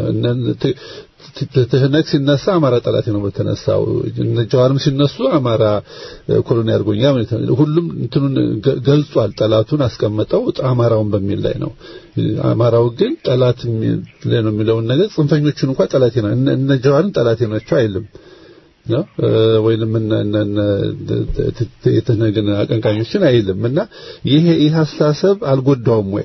ትህነግ ሲነሳ አማራ ጠላት ነው በተነሳው ጀዋርም ሲነሱ አማራ ኮሎኒ አድርጎኛ ሁሉም እንትኑን ገልጿል። ጠላቱን አስቀመጠው አማራውን በሚል ላይ ነው። አማራው ግን ጠላት ላይ ነው የሚለውን ነገር ጽንፈኞቹን እንኳን ጠላቴ ነው እነ ጀዋርን ጠላቴ ናቸው አይልም ነው ወይንም እነ የትህነግን አቀንቃኞችን አይልም እና ይሄ ይህ አስተሳሰብ አልጎዳውም ወይ?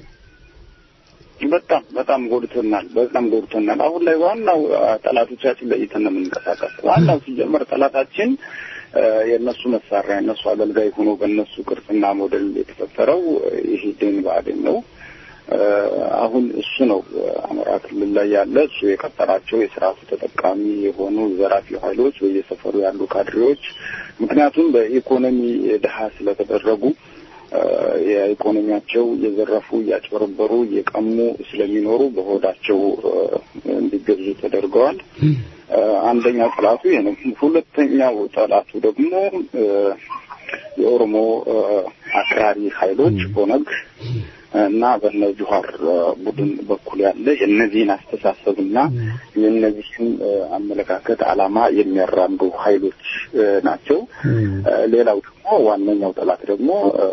በጣም በጣም ጎድቶናል። በጣም ጎድቶናል። አሁን ላይ ዋናው ጠላቶቻችን ለይተን ነው የምንንቀሳቀስ። ዋናው ሲጀመር ጠላታችን የእነሱ መሳሪያ የእነሱ አገልጋይ ሆኖ በእነሱ ቅርጽና ሞዴል የተፈጠረው ይሄ ደን ብአዴን ነው። አሁን እሱ ነው አማራ ክልል ላይ ያለ እሱ የቀጠራቸው የስርዓቱ ተጠቃሚ የሆኑ ዘራፊ ኃይሎች በየሰፈሩ ያሉ ካድሬዎች ምክንያቱም በኢኮኖሚ ድሀ ስለተደረጉ የኢኮኖሚያቸው እየዘረፉ እያጭበረበሩ እየቀሙ ስለሚኖሩ በሆዳቸው እንዲገዙ ተደርገዋል። አንደኛው ጠላቱ ይሄ ነው። ሁለተኛው ጠላቱ ደግሞ የኦሮሞ አክራሪ ኃይሎች ኦነግ እና በነ ጁሃር ቡድን በኩል ያለ የእነዚህን አስተሳሰብና የእነዚህን አመለካከት ዓላማ የሚያራምዱ ኃይሎች ናቸው። ሌላው ደግሞ ዋነኛው ጠላት ደግሞ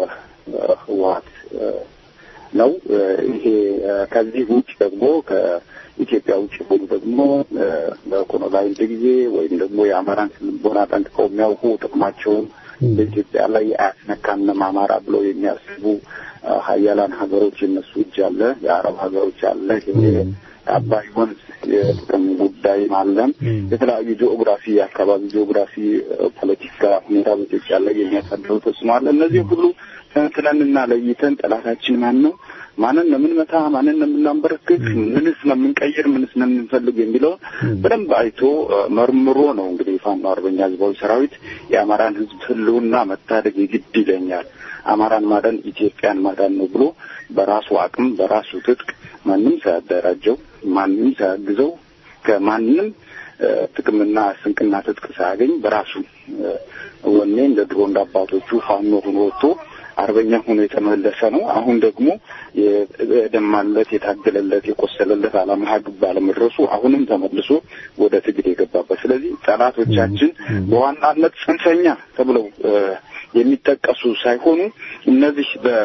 ህወሀት ነው። ይሄ ከዚህ ውጭ ደግሞ ከኢትዮጵያ ውጭ ሆኑ ደግሞ በኮሎናይዝድ ጊዜ ወይም ደግሞ የአማራን ስልቦና ጠንቅቀው የሚያውቁ ጥቅማቸውን በኢትዮጵያ ላይ አያስነካንም አማራ ብለው የሚያስቡ ሀያላን ሀገሮች የነሱ እጅ አለ፣ የአረብ ሀገሮች አለ፣ የአባይ ወንዝ የጥቅም ጉዳይ አለም፣ የተለያዩ ጂኦግራፊ የአካባቢ ጂኦግራፊ ፖለቲካ ሁኔታ በኢትዮጵያ ላይ የሚያሳድረው ተጽዕኖ አለ። እነዚህ ሁሉ ተንትነንና ለይተን ጠላታችን ማን ነው፣ ማንን ነው የምንመታ፣ ማንን ነው የምናንበረክክ፣ ምንስ ነው የምንቀይር፣ ምንስ ነው የምንፈልግ የሚለውን በደንብ አይቶ መርምሮ ነው እንግዲህ የፋኖ አርበኛ ህዝባዊ ሰራዊት የአማራን ህዝብ ህልውና መታደግ የግድ ይለኛል፣ አማራን ማዳን ኢትዮጵያን ማዳን ነው ብሎ በራሱ አቅም በራሱ ትጥቅ ማንም ሳያደራጀው ማንም ሳያግዘው ከማንም ጥቅምና ስንቅና ትጥቅ ሳያገኝ በራሱ ወኔ እንደ ድሮ እንደ አባቶቹ ፋኖ ሆኖ ወጥቶ አርበኛ ሆኖ የተመለሰ ነው። አሁን ደግሞ የደማለት የታገለለት የቆሰለለት ዓላማ ግብ ባለመድረሱ አሁንም ተመልሶ ወደ ትግል የገባበት። ስለዚህ ጠላቶቻችን በዋናነት ጽንፈኛ ተብለው የሚጠቀሱ ሳይሆኑ እነዚህ በ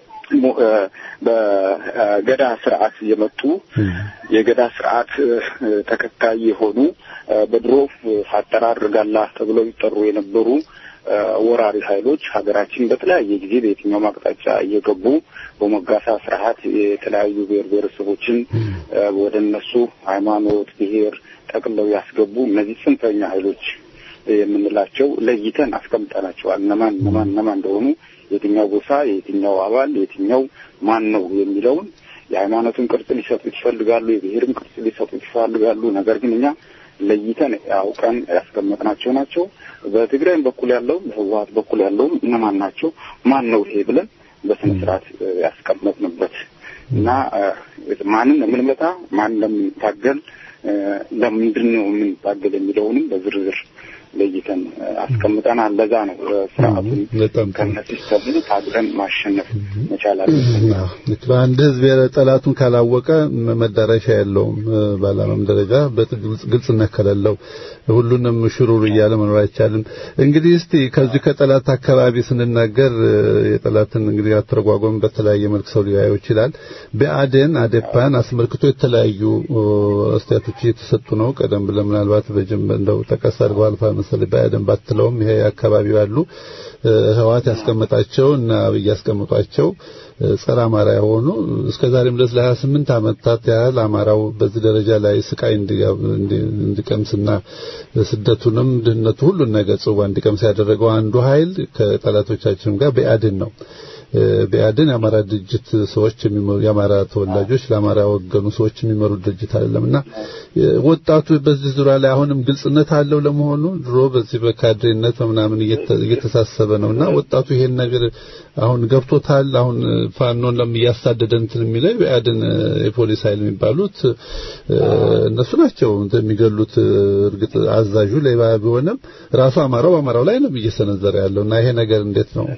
በገዳ ስርዓት የመጡ የገዳ ስርዓት ተከታይ የሆኑ በድሮ አጠራር ጋላ ተብለው ይጠሩ የነበሩ ወራሪ ኃይሎች ሀገራችን በተለያየ ጊዜ በየትኛውም አቅጣጫ እየገቡ በሞጋሳ ስርዓት የተለያዩ ብሔር ብሔረሰቦችን ወደ እነሱ ሃይማኖት፣ ብሔር ጠቅለው ያስገቡ እነዚህ ጽንፈኛ ኃይሎች የምንላቸው ለይተን አስቀምጠናቸዋል። እነማን እነማን እነማን እንደሆኑ የትኛው ጎሳ የትኛው አባል የትኛው ማን ነው የሚለውን የሃይማኖትን ቅርጽ ሊሰጡት ይፈልጋሉ፣ የብሔርም ቅርጽ ሊሰጡት ይፈልጋሉ። ነገር ግን እኛ ለይተን አውቀን ያስቀመጥናቸው ናቸው። በትግራይም በኩል ያለው በህወሀት በኩል ያለውም እነማን ናቸው ማን ነው ይሄ ብለን በስነ ስርዓት ያስቀመጥንበት እና ማንን የምንመታ ማን ለምንታገል ለምንድን ነው የምንታገል የሚለውንም በዝርዝር ለይተን አስቀምጠናል። ለዛ ነው ስርዓቱን ከነሲስተሙ ታግለን ማሸነፍ መቻል አለብን። በአንድ ህዝብ ጠላቱን ካላወቀ መዳረሻ የለውም። በዓላማም ደረጃ ግልጽነት ከሌለው ሁሉንም ሽሩሩ እያለ መኖር አይቻልም። እንግዲህ እስቲ ከዚህ ከጠላት አካባቢ ስንናገር የጠላትን እንግዲህ አተረጓጎም በተለያየ መልክ ሰው ሊያየው ይችላል። ብአዴን አዴፓን አስመልክቶ የተለያዩ አስተያየቶች እየተሰጡ ነው። ቀደም ብለን ምናልባት በጀመ እንደው ጠቀስ አድርገው አልፋ መሰለኝ ብአዴን ባትለውም ይሄ አካባቢው ያሉ ህዋት ያስቀመጣቸው እና አብይ ያስቀምጧቸው ጸረ አማራ የሆኑ እስከ ዛሬም ድረስ ለ28 ዓመታት ያህል አማራው በዚህ ደረጃ ላይ ስቃይ እንዲቀምስና ስደቱንም ድህነቱ ሁሉን ነገር ጽዋ እንዲቀምስ ያደረገው አንዱ ኃይል ከጠላቶቻችን ጋር ብአዴን ነው። ብአዴን የአማራ ድርጅት ሰዎች የሚመሩ የአማራ ተወላጆች ለአማራ ወገኑ ሰዎች የሚመሩ ድርጅት አይደለምና ወጣቱ በዚህ ዙሪያ ላይ አሁንም ግልጽነት አለው ለመሆኑ ድሮ በዚህ በካድሬነት በምናምን እየተሳሰበ ነውና ወጣቱ ይሄን ነገር አሁን ገብቶታል። አሁን ፋኖን ለም እያሳደደ እንትን የሚለው ብአዴን የፖሊስ ኃይል የሚባሉት እነሱ ናቸው የሚገሉት። እርግጥ አዛዡ ሌባ ቢሆንም ራሱ አማራው በአማራው ላይ ነው እየሰነዘረ ያለውና ይሄ ነገር እንዴት ነው?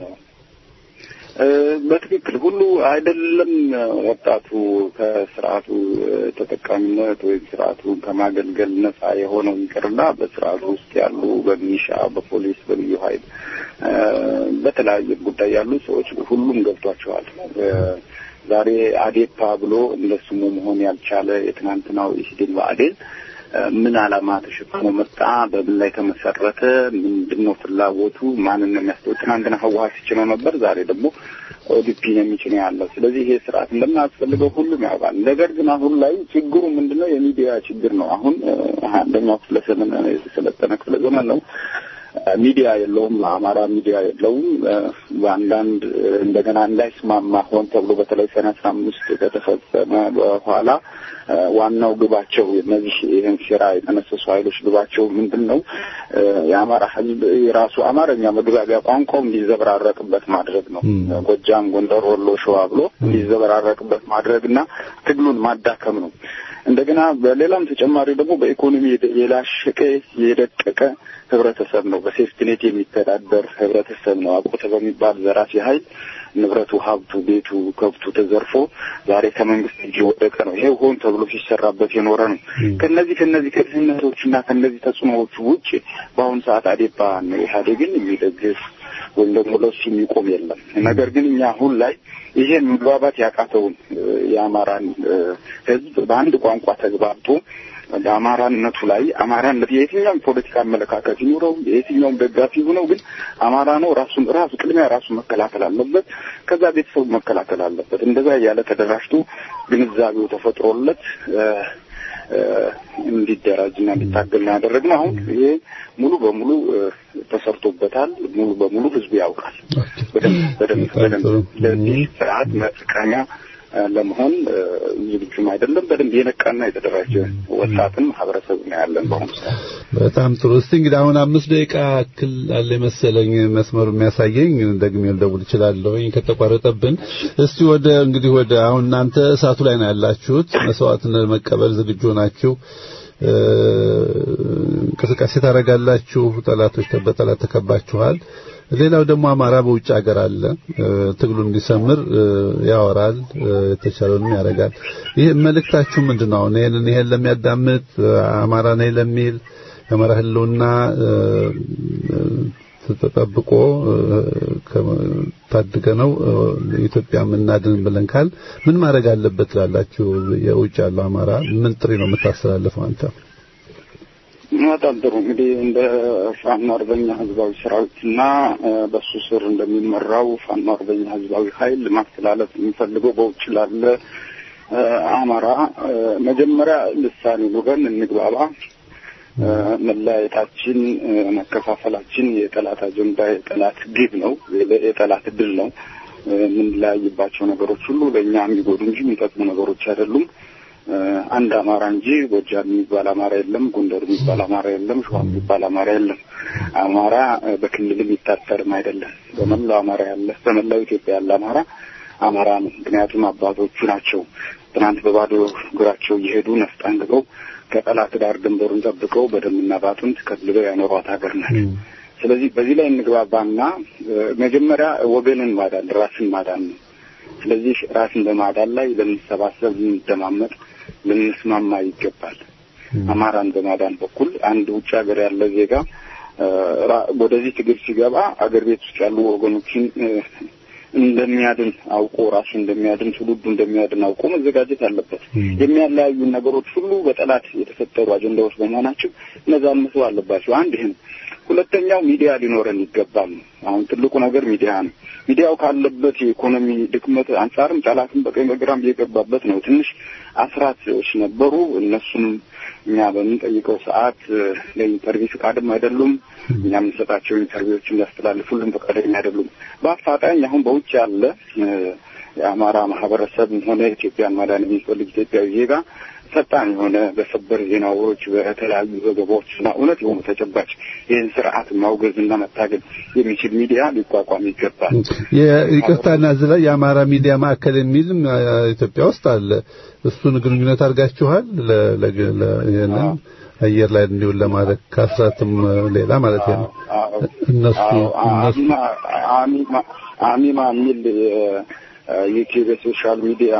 በትክክል ሁሉ አይደለም። ወጣቱ ከስርዓቱ ተጠቃሚነት ወይም ስርዓቱን ከማገልገል ነጻ የሆነው ይቅርና በስርዓቱ ውስጥ ያሉ በሚሊሻ፣ በፖሊስ፣ በልዩ ኃይል በተለያየ ጉዳይ ያሉ ሰዎች ሁሉም ገብቷቸዋል። ዛሬ አዴፓ ብሎ እንደ ስሙ መሆን ያልቻለ የትናንትናው ኢህዴን ብአዴን ምን ዓላማ ተሸክሞ መጣ? በምን ላይ ተመሰረተ? ምንድን ነው ፍላጎቱ? ማንን ነው የሚያስተው? ትናንትና ህወሀት ሲችለው ነበር፣ ዛሬ ደግሞ ኦዲፒን የሚጭነው ያለው። ስለዚህ ይሄ ስርዓት እንደማያስፈልገው ሁሉም ያውቃል። ነገር ግን አሁን ላይ ችግሩ ምንድን ነው? የሚዲያ ችግር ነው። አሁን አንደኛው ክፍለ ዘመን የሰለጠነ ክፍለ ዘመን ነው። ሚዲያ የለውም። አማራ ሚዲያ የለውም። በአንዳንድ እንደገና እንዳይስማማ ሆን ተብሎ በተለይ ሰኔ አስራ አምስት ከተፈጸመ በኋላ ዋናው ግባቸው እነዚህ ይህን ሴራ የተነሰሱ ኃይሎች ግባቸው ምንድን ነው? የአማራ ህዝብ የራሱ አማርኛ መግባቢያ ቋንቋው እንዲዘበራረቅበት ማድረግ ነው። ጎጃም፣ ጎንደር፣ ወሎ፣ ሸዋ ብሎ እንዲዘበራረቅበት ማድረግ እና ትግሉን ማዳከም ነው። እንደገና በሌላም ተጨማሪ ደግሞ በኢኮኖሚ የላሸቀ የደቀቀ ህብረተሰብ ነው። በሴፍትኔት የሚተዳደር ህብረተሰብ ነው። አቆተ በሚባል ዘራፊ ኃይል ንብረቱ፣ ሀብቱ፣ ቤቱ፣ ከብቱ ተዘርፎ ዛሬ ከመንግስት እጅ የወደቀ ነው። ይሄ ሆን ተብሎ ሲሰራበት የኖረ ነው። ከነዚህ ከነዚህ ከድህነቶች እና ከነዚህ ተጽዕኖዎቹ ውጭ በአሁኑ ሰዓት አዴፓ ነው ኢህአዴግን የሚደግፍ ወይም ደግሞ ለሱ የሚቆም የለም። ነገር ግን እኛ አሁን ላይ ይሄን መግባባት ያቃተውን የአማራን ህዝብ በአንድ ቋንቋ ተግባብቶ በአማራነቱ ላይ አማራነት የየትኛውም ፖለቲካ አመለካከት ይኑረው የየትኛውም ደጋፊ ሆነው ግን አማራ ነው ራሱን ራሱ ቅድሚያ ራሱ መከላከል አለበት። ከዛ ቤተሰቡ መከላከል አለበት። እንደዛ እያለ ተደራጅቶ ግንዛቤው ተፈጥሮለት እንዲደራጅና እንዲታገል ነው ያደረግነው። አሁን ይሄ ሙሉ በሙሉ ተሰርቶበታል። ሙሉ በሙሉ ህዝቡ ያውቃል። በደንብ በደንብ በደንብ ለዚህ ስርዓት መጥቀሚያ ለመሆን ዝግጁም አይደለም። በደንብ የነቃና የተደራጀ ወጣትም ማህበረሰብ ነው ያለን በአሁኑ ሰዓት። በጣም ጥሩ። እስቲ እንግዲህ አሁን አምስት ደቂቃ ያክል አለ መሰለኝ መስመሩ የሚያሳየኝ ደግሜ ልደውል እችላለሁኝ ከተቋረጠብን። እስቲ ወደ እንግዲህ ወደ አሁን እናንተ እሳቱ ላይ ነው ያላችሁት፣ መስዋዕትነት መቀበል ዝግጁ ናችሁ። እንቅስቃሴ ታደርጋላችሁ። ጠላቶች በጠላት ተከባችኋል። ሌላው ደግሞ አማራ በውጭ ሀገር አለ። ትግሉ እንዲሰምር ያወራል፣ የተቻለውንም ያደርጋል። ይህ መልእክታችሁ ምንድን ነው? ይሄንን ይሄን ለሚያዳምጥ አማራ ነኝ ለሚል የአማራ ህልውና ተጠብቆ ታድገ ነው ኢትዮጵያ የምናድን ብለን ካል ምን ማድረግ አለበት ላላችሁ የውጭ ያለው አማራ ምን ጥሪ ነው የምታስተላልፈው አንተ? በጣም ጥሩ እንግዲህ እንደ ፋኖ አርበኛ ህዝባዊ ሰራዊትና በሱ ስር እንደሚመራው ፋኖ አርበኛ ህዝባዊ ኃይል ማስተላለፍ የሚፈልገው በውጭ ላለ አማራ መጀመሪያ ልሳኔ ወገን እንግባባ። መለያየታችን፣ መከፋፈላችን የጠላት አጀንዳ የጠላት ግብ ነው፣ የጠላት ድል ነው። የምንለያይባቸው ነገሮች ሁሉ ለእኛ የሚጎዱ እንጂ የሚጠቅሙ ነገሮች አይደሉም። አንድ አማራ እንጂ ጎጃም የሚባል አማራ የለም፣ ጎንደር የሚባል አማራ የለም፣ ሸዋ የሚባል አማራ የለም። አማራ በክልል የሚታጠርም አይደለም። በመላው አማራ ያለ በመላው ኢትዮጵያ ያለ አማራ አማራ ነው። ምክንያቱም አባቶቹ ናቸው ትናንት በባዶ እግራቸው እየሄዱ ነፍጥ አንግበው ከጠላት ዳር ድንበሩን ጠብቀው በደምና ባጥንት ከልለው ያኖሯት ሀገር ናት። ስለዚህ በዚህ ላይ እንግባባና መጀመሪያ ወገንን ማዳን ራስን ማዳን ነው። ስለዚህ ራስን በማዳን ላይ ልንሰባሰብ፣ ልንደማመጥ፣ ልንስማማ ይገባል። አማራን በማዳን በኩል አንድ ውጭ ሀገር ያለ ዜጋ ወደዚህ ትግል ሲገባ አገር ቤት ውስጥ ያሉ ወገኖችን እንደሚያድን አውቆ ራሱ እንደሚያድን ትውልዱ እንደሚያድን አውቆ መዘጋጀት አለበት። የሚያለያዩ ነገሮች ሁሉ በጠላት የተፈጠሩ አጀንዳዎች በመሆናቸው እነዛን መተው አለባቸው። አንድ ይህ ነው። ሁለተኛው ሚዲያ ሊኖረን ይገባል። አሁን ትልቁ ነገር ሚዲያ ነው። ሚዲያው ካለበት የኢኮኖሚ ድክመት አንጻርም ጠላትም በቀኝ በግራም እየገባበት ነው። ትንሽ አስራቶች ነበሩ። እነሱም እኛ በምንጠይቀው ሰዓት ለኢንተርቪው ፈቃድም አይደሉም። እኛ የምንሰጣቸው ኢንተርቪዎችን ሊያስተላልፉልን ፈቃደኛ አይደሉም። በአፋጣኝ አሁን በውጭ ያለ የአማራ ማህበረሰብም ሆነ ኢትዮጵያን ማዳን የሚፈልግ ኢትዮጵያዊ ዜጋ ፈጣን የሆነ በሰበር ዜናዎች በተለያዩ ዘገባዎችና እውነት የሆኑ ተጨባጭ ይህን ስርዓት ማውገዝና መታገል የሚችል ሚዲያ ሊቋቋም ይገባል። ይቅርታና እዚህ ላይ የአማራ ሚዲያ ማዕከል የሚልም ኢትዮጵያ ውስጥ አለ። እሱን ግንኙነት አድርጋችኋል? ይህንን አየር ላይ እንዲውል ለማድረግ ከአስራትም ሌላ ማለት ነው። እነሱ እነሱ አሚማ የሚል ዩቲዩብ የሶሻል ሚዲያ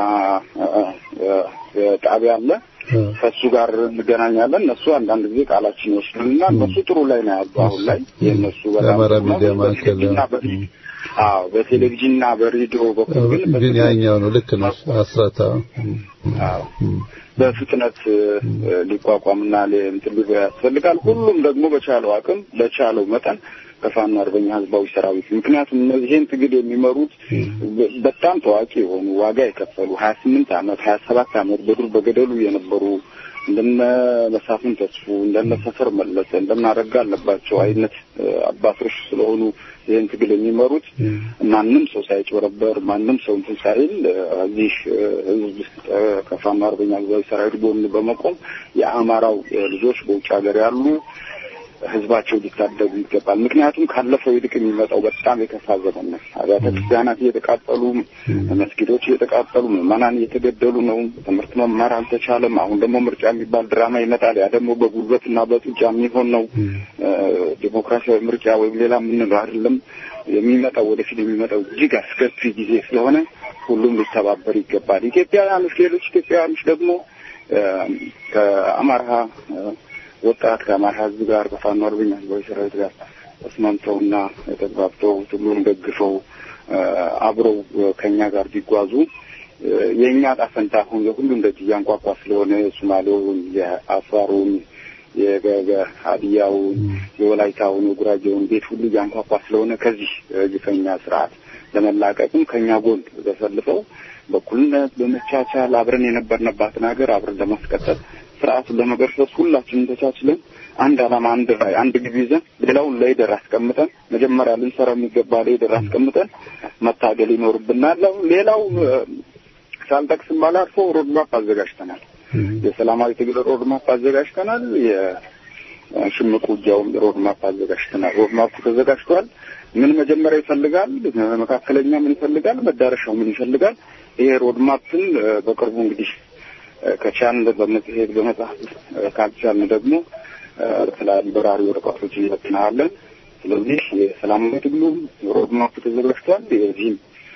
ጣቢያ አለ። ከእሱ ጋር እንገናኛለን። እነሱ አንዳንድ ጊዜ ቃላችን ይወስዱንና እነሱ ጥሩ ላይ ነው ያሉ። አሁን ላይ የእነሱ የአማራ ሚዲያ ማዕከል አዎ፣ በቴሌቪዥንና በሬዲዮ በኩል ግን ግን ያኛው ነው። ልክ ነው። አስራታ አዎ በፍጥነት ሊቋቋምና እንትን ሊሆን ያስፈልጋል። ሁሉም ደግሞ በቻለው አቅም በቻለው መጠን ከፋኖ አርበኛ ህዝባዊ ሰራዊት ምክንያቱም እነዚህን ትግል የሚመሩት በጣም ታዋቂ የሆኑ ዋጋ የከፈሉ ሀያ ስምንት አመት ሀያ ሰባት አመት በዱር በገደሉ የነበሩ እንደነ መሳፍን ተስፉ እንደነ ሰፈር መለሰ እንደነ አረጋ አለባቸው አይነት አባቶች ስለሆኑ ይህን ትግል የሚመሩት ማንም ሰው ሳይጭበረበር ማንም ሰው እንትን ሳይል እዚህ ህዝብ ከፋኖ አርበኛ ህዝባዊ ሰራዊት ጎን በመቆም የአማራው ልጆች በውጭ ሀገር ያሉ ህዝባቸው ሊታደጉ ይገባል። ምክንያቱም ካለፈው ይልቅ የሚመጣው በጣም የከፋ ዘመን ነው። አብያተ ክርስቲያናት እየተቃጠሉ፣ መስጊዶች እየተቃጠሉ፣ ምዕመናን እየተገደሉ ነው። ትምህርት መማር አልተቻለም። አሁን ደግሞ ምርጫ የሚባል ድራማ ይመጣል። ያ ደግሞ በጉልበትና በጡጫ የሚሆን ነው። ዲሞክራሲያዊ ምርጫ ወይም ሌላ የምንለው አይደለም። የሚመጣው ወደፊት የሚመጣው እጅግ አስከፊ ጊዜ ስለሆነ ሁሉም ሊተባበር ይገባል። ኢትዮጵያውያኖች፣ ሌሎች ኢትዮጵያውያኖች ደግሞ ከአማራ ወጣት ከአማራ ህዝብ ጋር ከፋኖ አርበኛ ህዝባዊ ሰራዊት ጋር ተስማምተውና ተግባብተው ትግሉን ደግፈው አብረው ከኛ ጋር ቢጓዙ የእኛ ዕጣ ፈንታ አሁን የሁሉም ደጅ እያንቋቋ ስለሆነ የሶማሌውን፣ የአፋሩን፣ የሀዲያውን፣ የወላይታውን፣ የጉራጌውን ቤት ሁሉ እያንቋቋ ስለሆነ ከዚህ ግፈኛ ስርዓት ለመላቀቅም ከኛ ጎን ተሰልፈው በኩልነት በመቻቻል አብረን የነበርንባትን ሀገር አብረን ለማስቀጠል ስርዓቱን ለመገርሰስ ሁላችንም ተቻችለን አንድ ዓላማ፣ አንድ ራዕይ፣ አንድ ግብ ይዘን ሌላውን ለይደር አስቀምጠን መጀመሪያ ልንሰራ የሚገባ ለይደር አስቀምጠን መታገል ይኖርብናል። ሌላው ሳልጠቅስም ባላልፈው ሮድማፕ አዘጋጅተናል። የሰላማዊ ትግል ሮድማፕ አዘጋጅተናል። የሽምቅ ውጊያውም ሮድማፕ አዘጋጅተናል። ሮድማፑ ተዘጋጅቷል። ምን መጀመሪያ ይፈልጋል፣ መካከለኛ ምን ይፈልጋል፣ መዳረሻው ምን ይፈልጋል። ይሄ ሮድማፕን በቅርቡ እንግዲህ ከቻልን በመጽሔት በመጽሐፍ ካልቻልን ደግሞ በተለያዩ በራሪ ወረቀቶች እንበትናለን። ስለዚህ የሰላማዊ ትግሉም ሮድማፕ ተዘጋጅቷል። የዚህም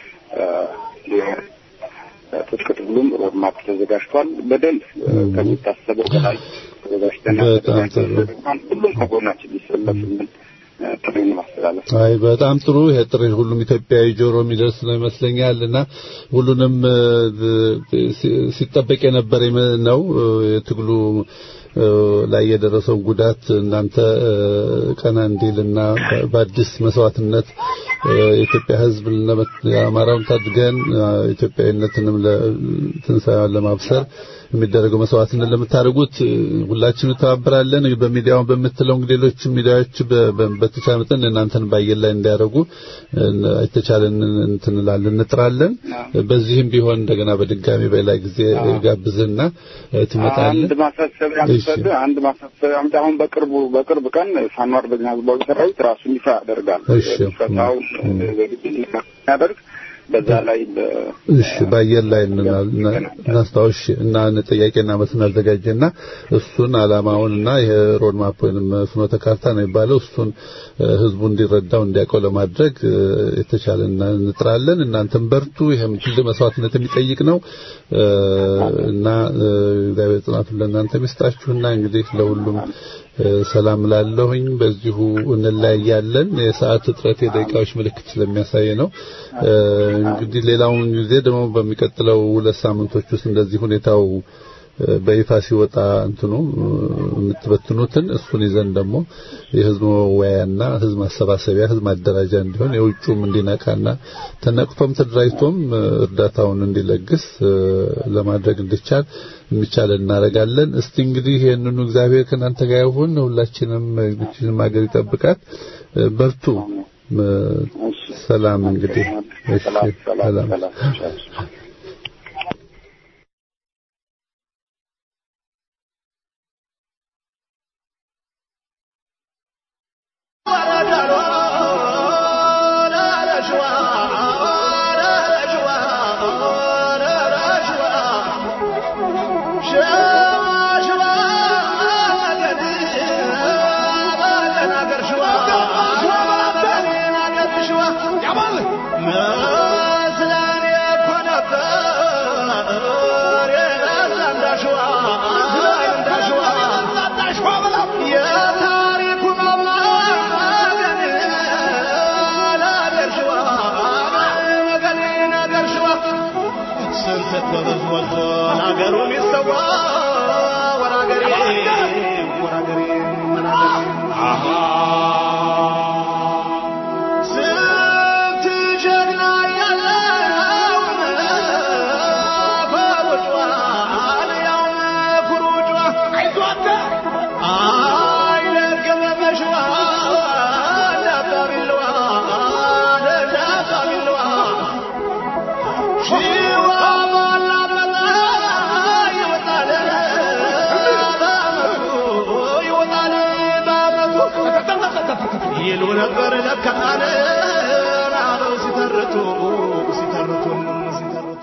ትጥቅ ትግሉም ሮድማፕ ተዘጋጅቷል። በደንብ ከሚታሰበው በላይ ተዘጋጅተን ሁሉም ከጎናችን ሊሰለፍልን ጥሪ ማስተላለፍ አይ በጣም ጥሩ። ይሄ ጥሪ ሁሉም ኢትዮጵያዊ ጆሮ የሚደርስ ነው ይመስለኛል እና ሁሉንም ሲጠበቅ የነበረ ነው የትግሉ ላይ የደረሰውን ጉዳት እናንተ ቀና እንዲልና በአዲስ መስዋዕትነት የኢትዮጵያ ሕዝብ የአማራውን ታድገን ኢትዮጵያዊነትንም ለትንሳኤዋን ለማብሰር የሚደረገው መስዋዕትነት ለምታደርጉት ሁላችንም እንተባበራለን። በሚዲያውን በምትለው እንግዲህ ሌሎች ሚዲያዎች በተቻለ መጠን እናንተን ባየር ላይ እንዲያደርጉ የተቻለን እንትን እንላለን እንጥራለን። በዚህም ቢሆን እንደገና በድጋሚ በሌላ ጊዜ ጋብዝና ትመጣለህ። አንድ ማሳሰቢያ ምሰጥ አንድ ማሳሰቢያ ምጥ አሁን በቅርቡ በቅርብ ቀን ፋኖ አርበኛ ህዝባዊ ሰራዊት ራሱን ይፋ ያደርጋል። እሺ ፈታው ያደርግ በዛ ላይ እሺ በአየር ላይ እናስታውሽ እና ጥያቄና መልስ እናዘጋጀና እሱን አላማውንና ይሄ ሮድ ማፕ ወይንም ፍኖተ ካርታ ነው የሚባለው እሱን ህዝቡ እንዲረዳው እንዲያውቀው ለማድረግ የተቻለን እንጥራለን። እናንተም በርቱ። ይሄም ትልቅ መስዋዕትነት የሚጠይቅ ነው እና እግዚአብሔር ጽናቱን ለእናንተ ይስጣችሁና እንግዲህ ለሁሉም ሰላም ላለሁኝ በዚሁ እንለያያለን። የሰዓት እጥረት የደቂቃዎች ምልክት ስለሚያሳይ ነው። እንግዲህ ሌላውን ጊዜ ደግሞ በሚቀጥለው ሁለት ሳምንቶች ውስጥ እንደዚህ ሁኔታው በይፋ ሲወጣ እንትኑ የምትበትኑትን እሱን ይዘን ደግሞ የህዝብ መወያያና ህዝብ ማሰባሰቢያ ህዝብ ማደራጃ እንዲሆን የውጩም እንዲነቃና ተነቅቶም ተደራጅቶም እርዳታውን እንዲለግስ ለማድረግ እንዲቻል የሚቻል እናደርጋለን። እስቲ እንግዲህ ይህንኑ እግዚአብሔር ከእናንተ ጋር ይሁን። ሁላችንም ግችንም ሀገር ይጠብቃት። በርቱ። ሰላም እንግዲህ እሺ፣ ሰላም ይሉ ነበር ለካነ አበው ሲተርቱ ሲተርቱ ሲተርቱ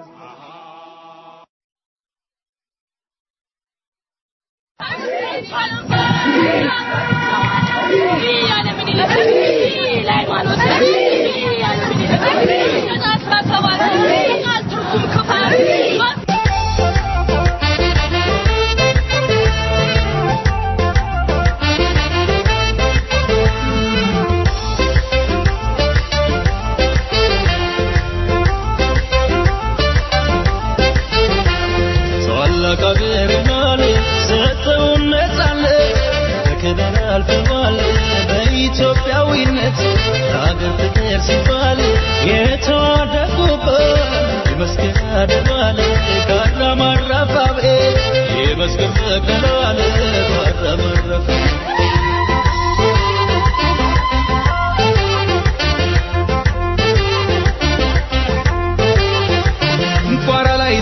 በኢትዮጵያዊነት ለሀገር ፍቅር ሲባል የተዋደቁበት የመስቀል አደባባይ ካራማራፋቤ የመስቀል ተከላለ ካራማራፋ ቋራ ላይ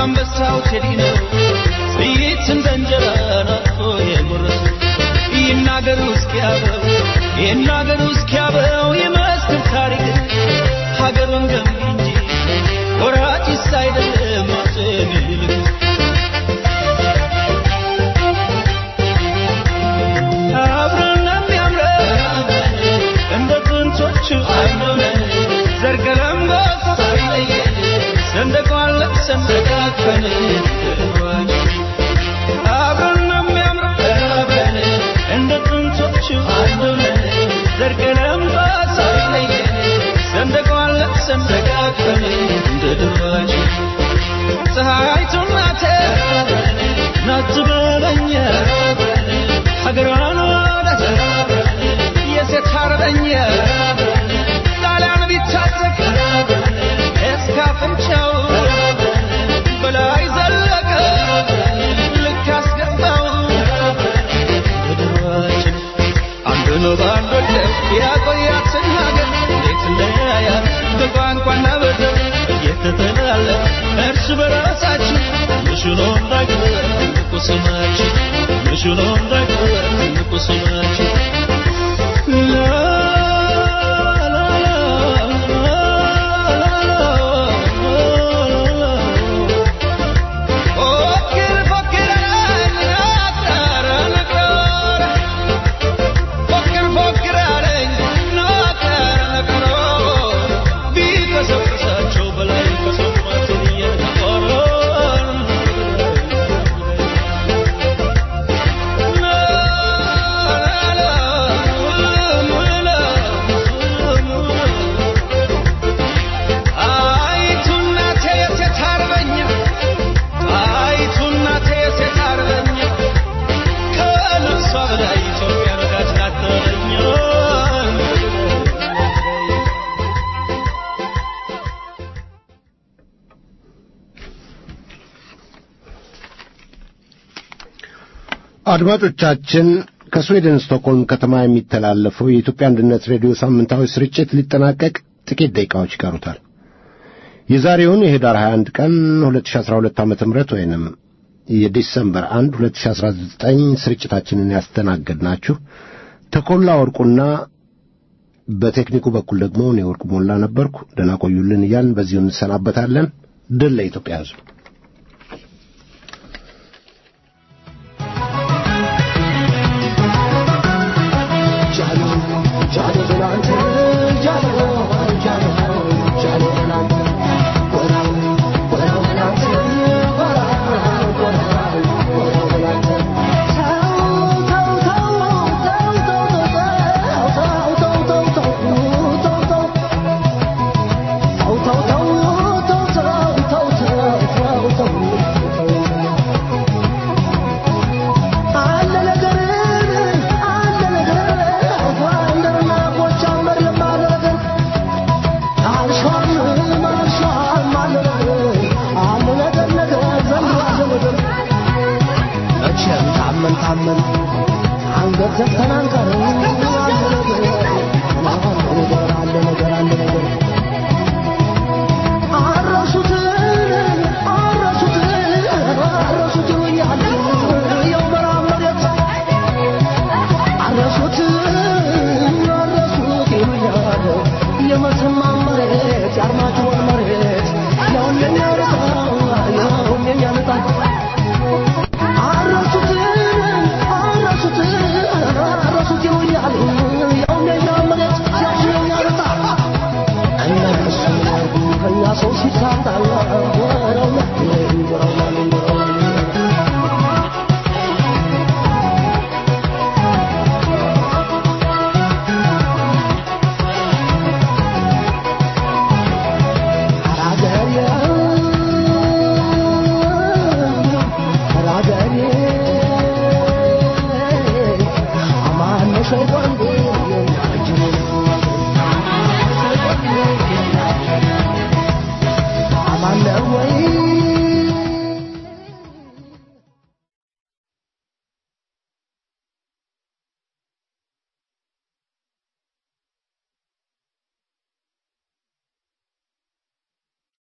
አንበሳው ቴዲ ነው ጥይት እንደ እንጀራ ናፍቆ የጎረሰው ይናገሩ እስኪያበው ይናገሩ እስኪያበው የመስክር ታሪክ ሀገሩን ገንቢ እንጂ ወራጭስ አይደለም አፄ ምኒልክ አብረን የሚያምረን እንደ ጥንቶቹ አይኖረን ዘር ቀለም ጎሳ ሳይለየን ሰንደቋን ለብሰን ተቃቅፈን አብረን የሚያምረን አብረን እንደ ጥንቶቹ አይኖረን ዘር ቀለም ጎሳ ሳይለየን ሰንደቋን ለብሰን ተቃቅፈን እንደ ድሯችን ፀሐይቱ ናቴ ናት በለኛ ሀገሯን ወዳጅ የሴት አርበኛ ጣሊያን ቢታጠቅ እስከ አፍንጫው በላይ ዘለቀ ልክ አስገባው ምድራችን አንዱ ነው በአንድ ወደብ ያቆያትን ሀገር እንዴት እንደያያት በቋንቋና በዘር እየተተላለፍ እርስ በራሳችን ምሽኖ እንዳይቀር ትልቁ ስማችን ምሽኖ እንዳይቀር ትልቁ ስማችን ላ ላ ላ ፎክር ፎክር አረኝ ነቀረ ፎክር ፎክር አለኝ ነቀረ ነቀረ ቢቀሰቅሳቸው በላይ ከሰማትን እየነቀረ አይቱ እናቴ የሴት አርበኛ አይቱ እናቴ የሴት አርበኛ ከልብሷ በላይ ኢትዮጵያ ነጋች ናተረኛ አድማጮቻችን ከስዊድን ስቶክሆልም ከተማ የሚተላለፈው የኢትዮጵያ አንድነት ሬዲዮ ሳምንታዊ ስርጭት ሊጠናቀቅ ጥቂት ደቂቃዎች ይቀሩታል። የዛሬውን የህዳር 21 ቀን 2012 ዓ ም ወይንም የዲሰምበር 1 2019 ስርጭታችንን ያስተናገድናችሁ ተኮላ ወርቁና በቴክኒኩ በኩል ደግሞ እኔ ወርቁ ሞላ ነበርኩ። ደህና ቆዩልን እያልን በዚሁ እንሰናበታለን። ድል ለኢትዮጵያ ሕዝብ። መቼም ታመን ታመን አንገት ዘግተን አንቀርም። አለ ነገር አለ ነገር አረሱትን አረሱትን አረሱት ይሉኛል የው መራብ መሬት አረሱት አረሱት ይሉኛል የመተማ መሬት የአርማጭሆን መሬት ያውን የኛ ልጣ ያውን የኛ ልጣ አረሱት አረሱት አረሱት ይሉኛል ያውን የኛ መሬት ያውን የኛ ልጣ እነሱ ከኛ ሰው ሲታጣ ወረው ወረው ወረው Aman ne şey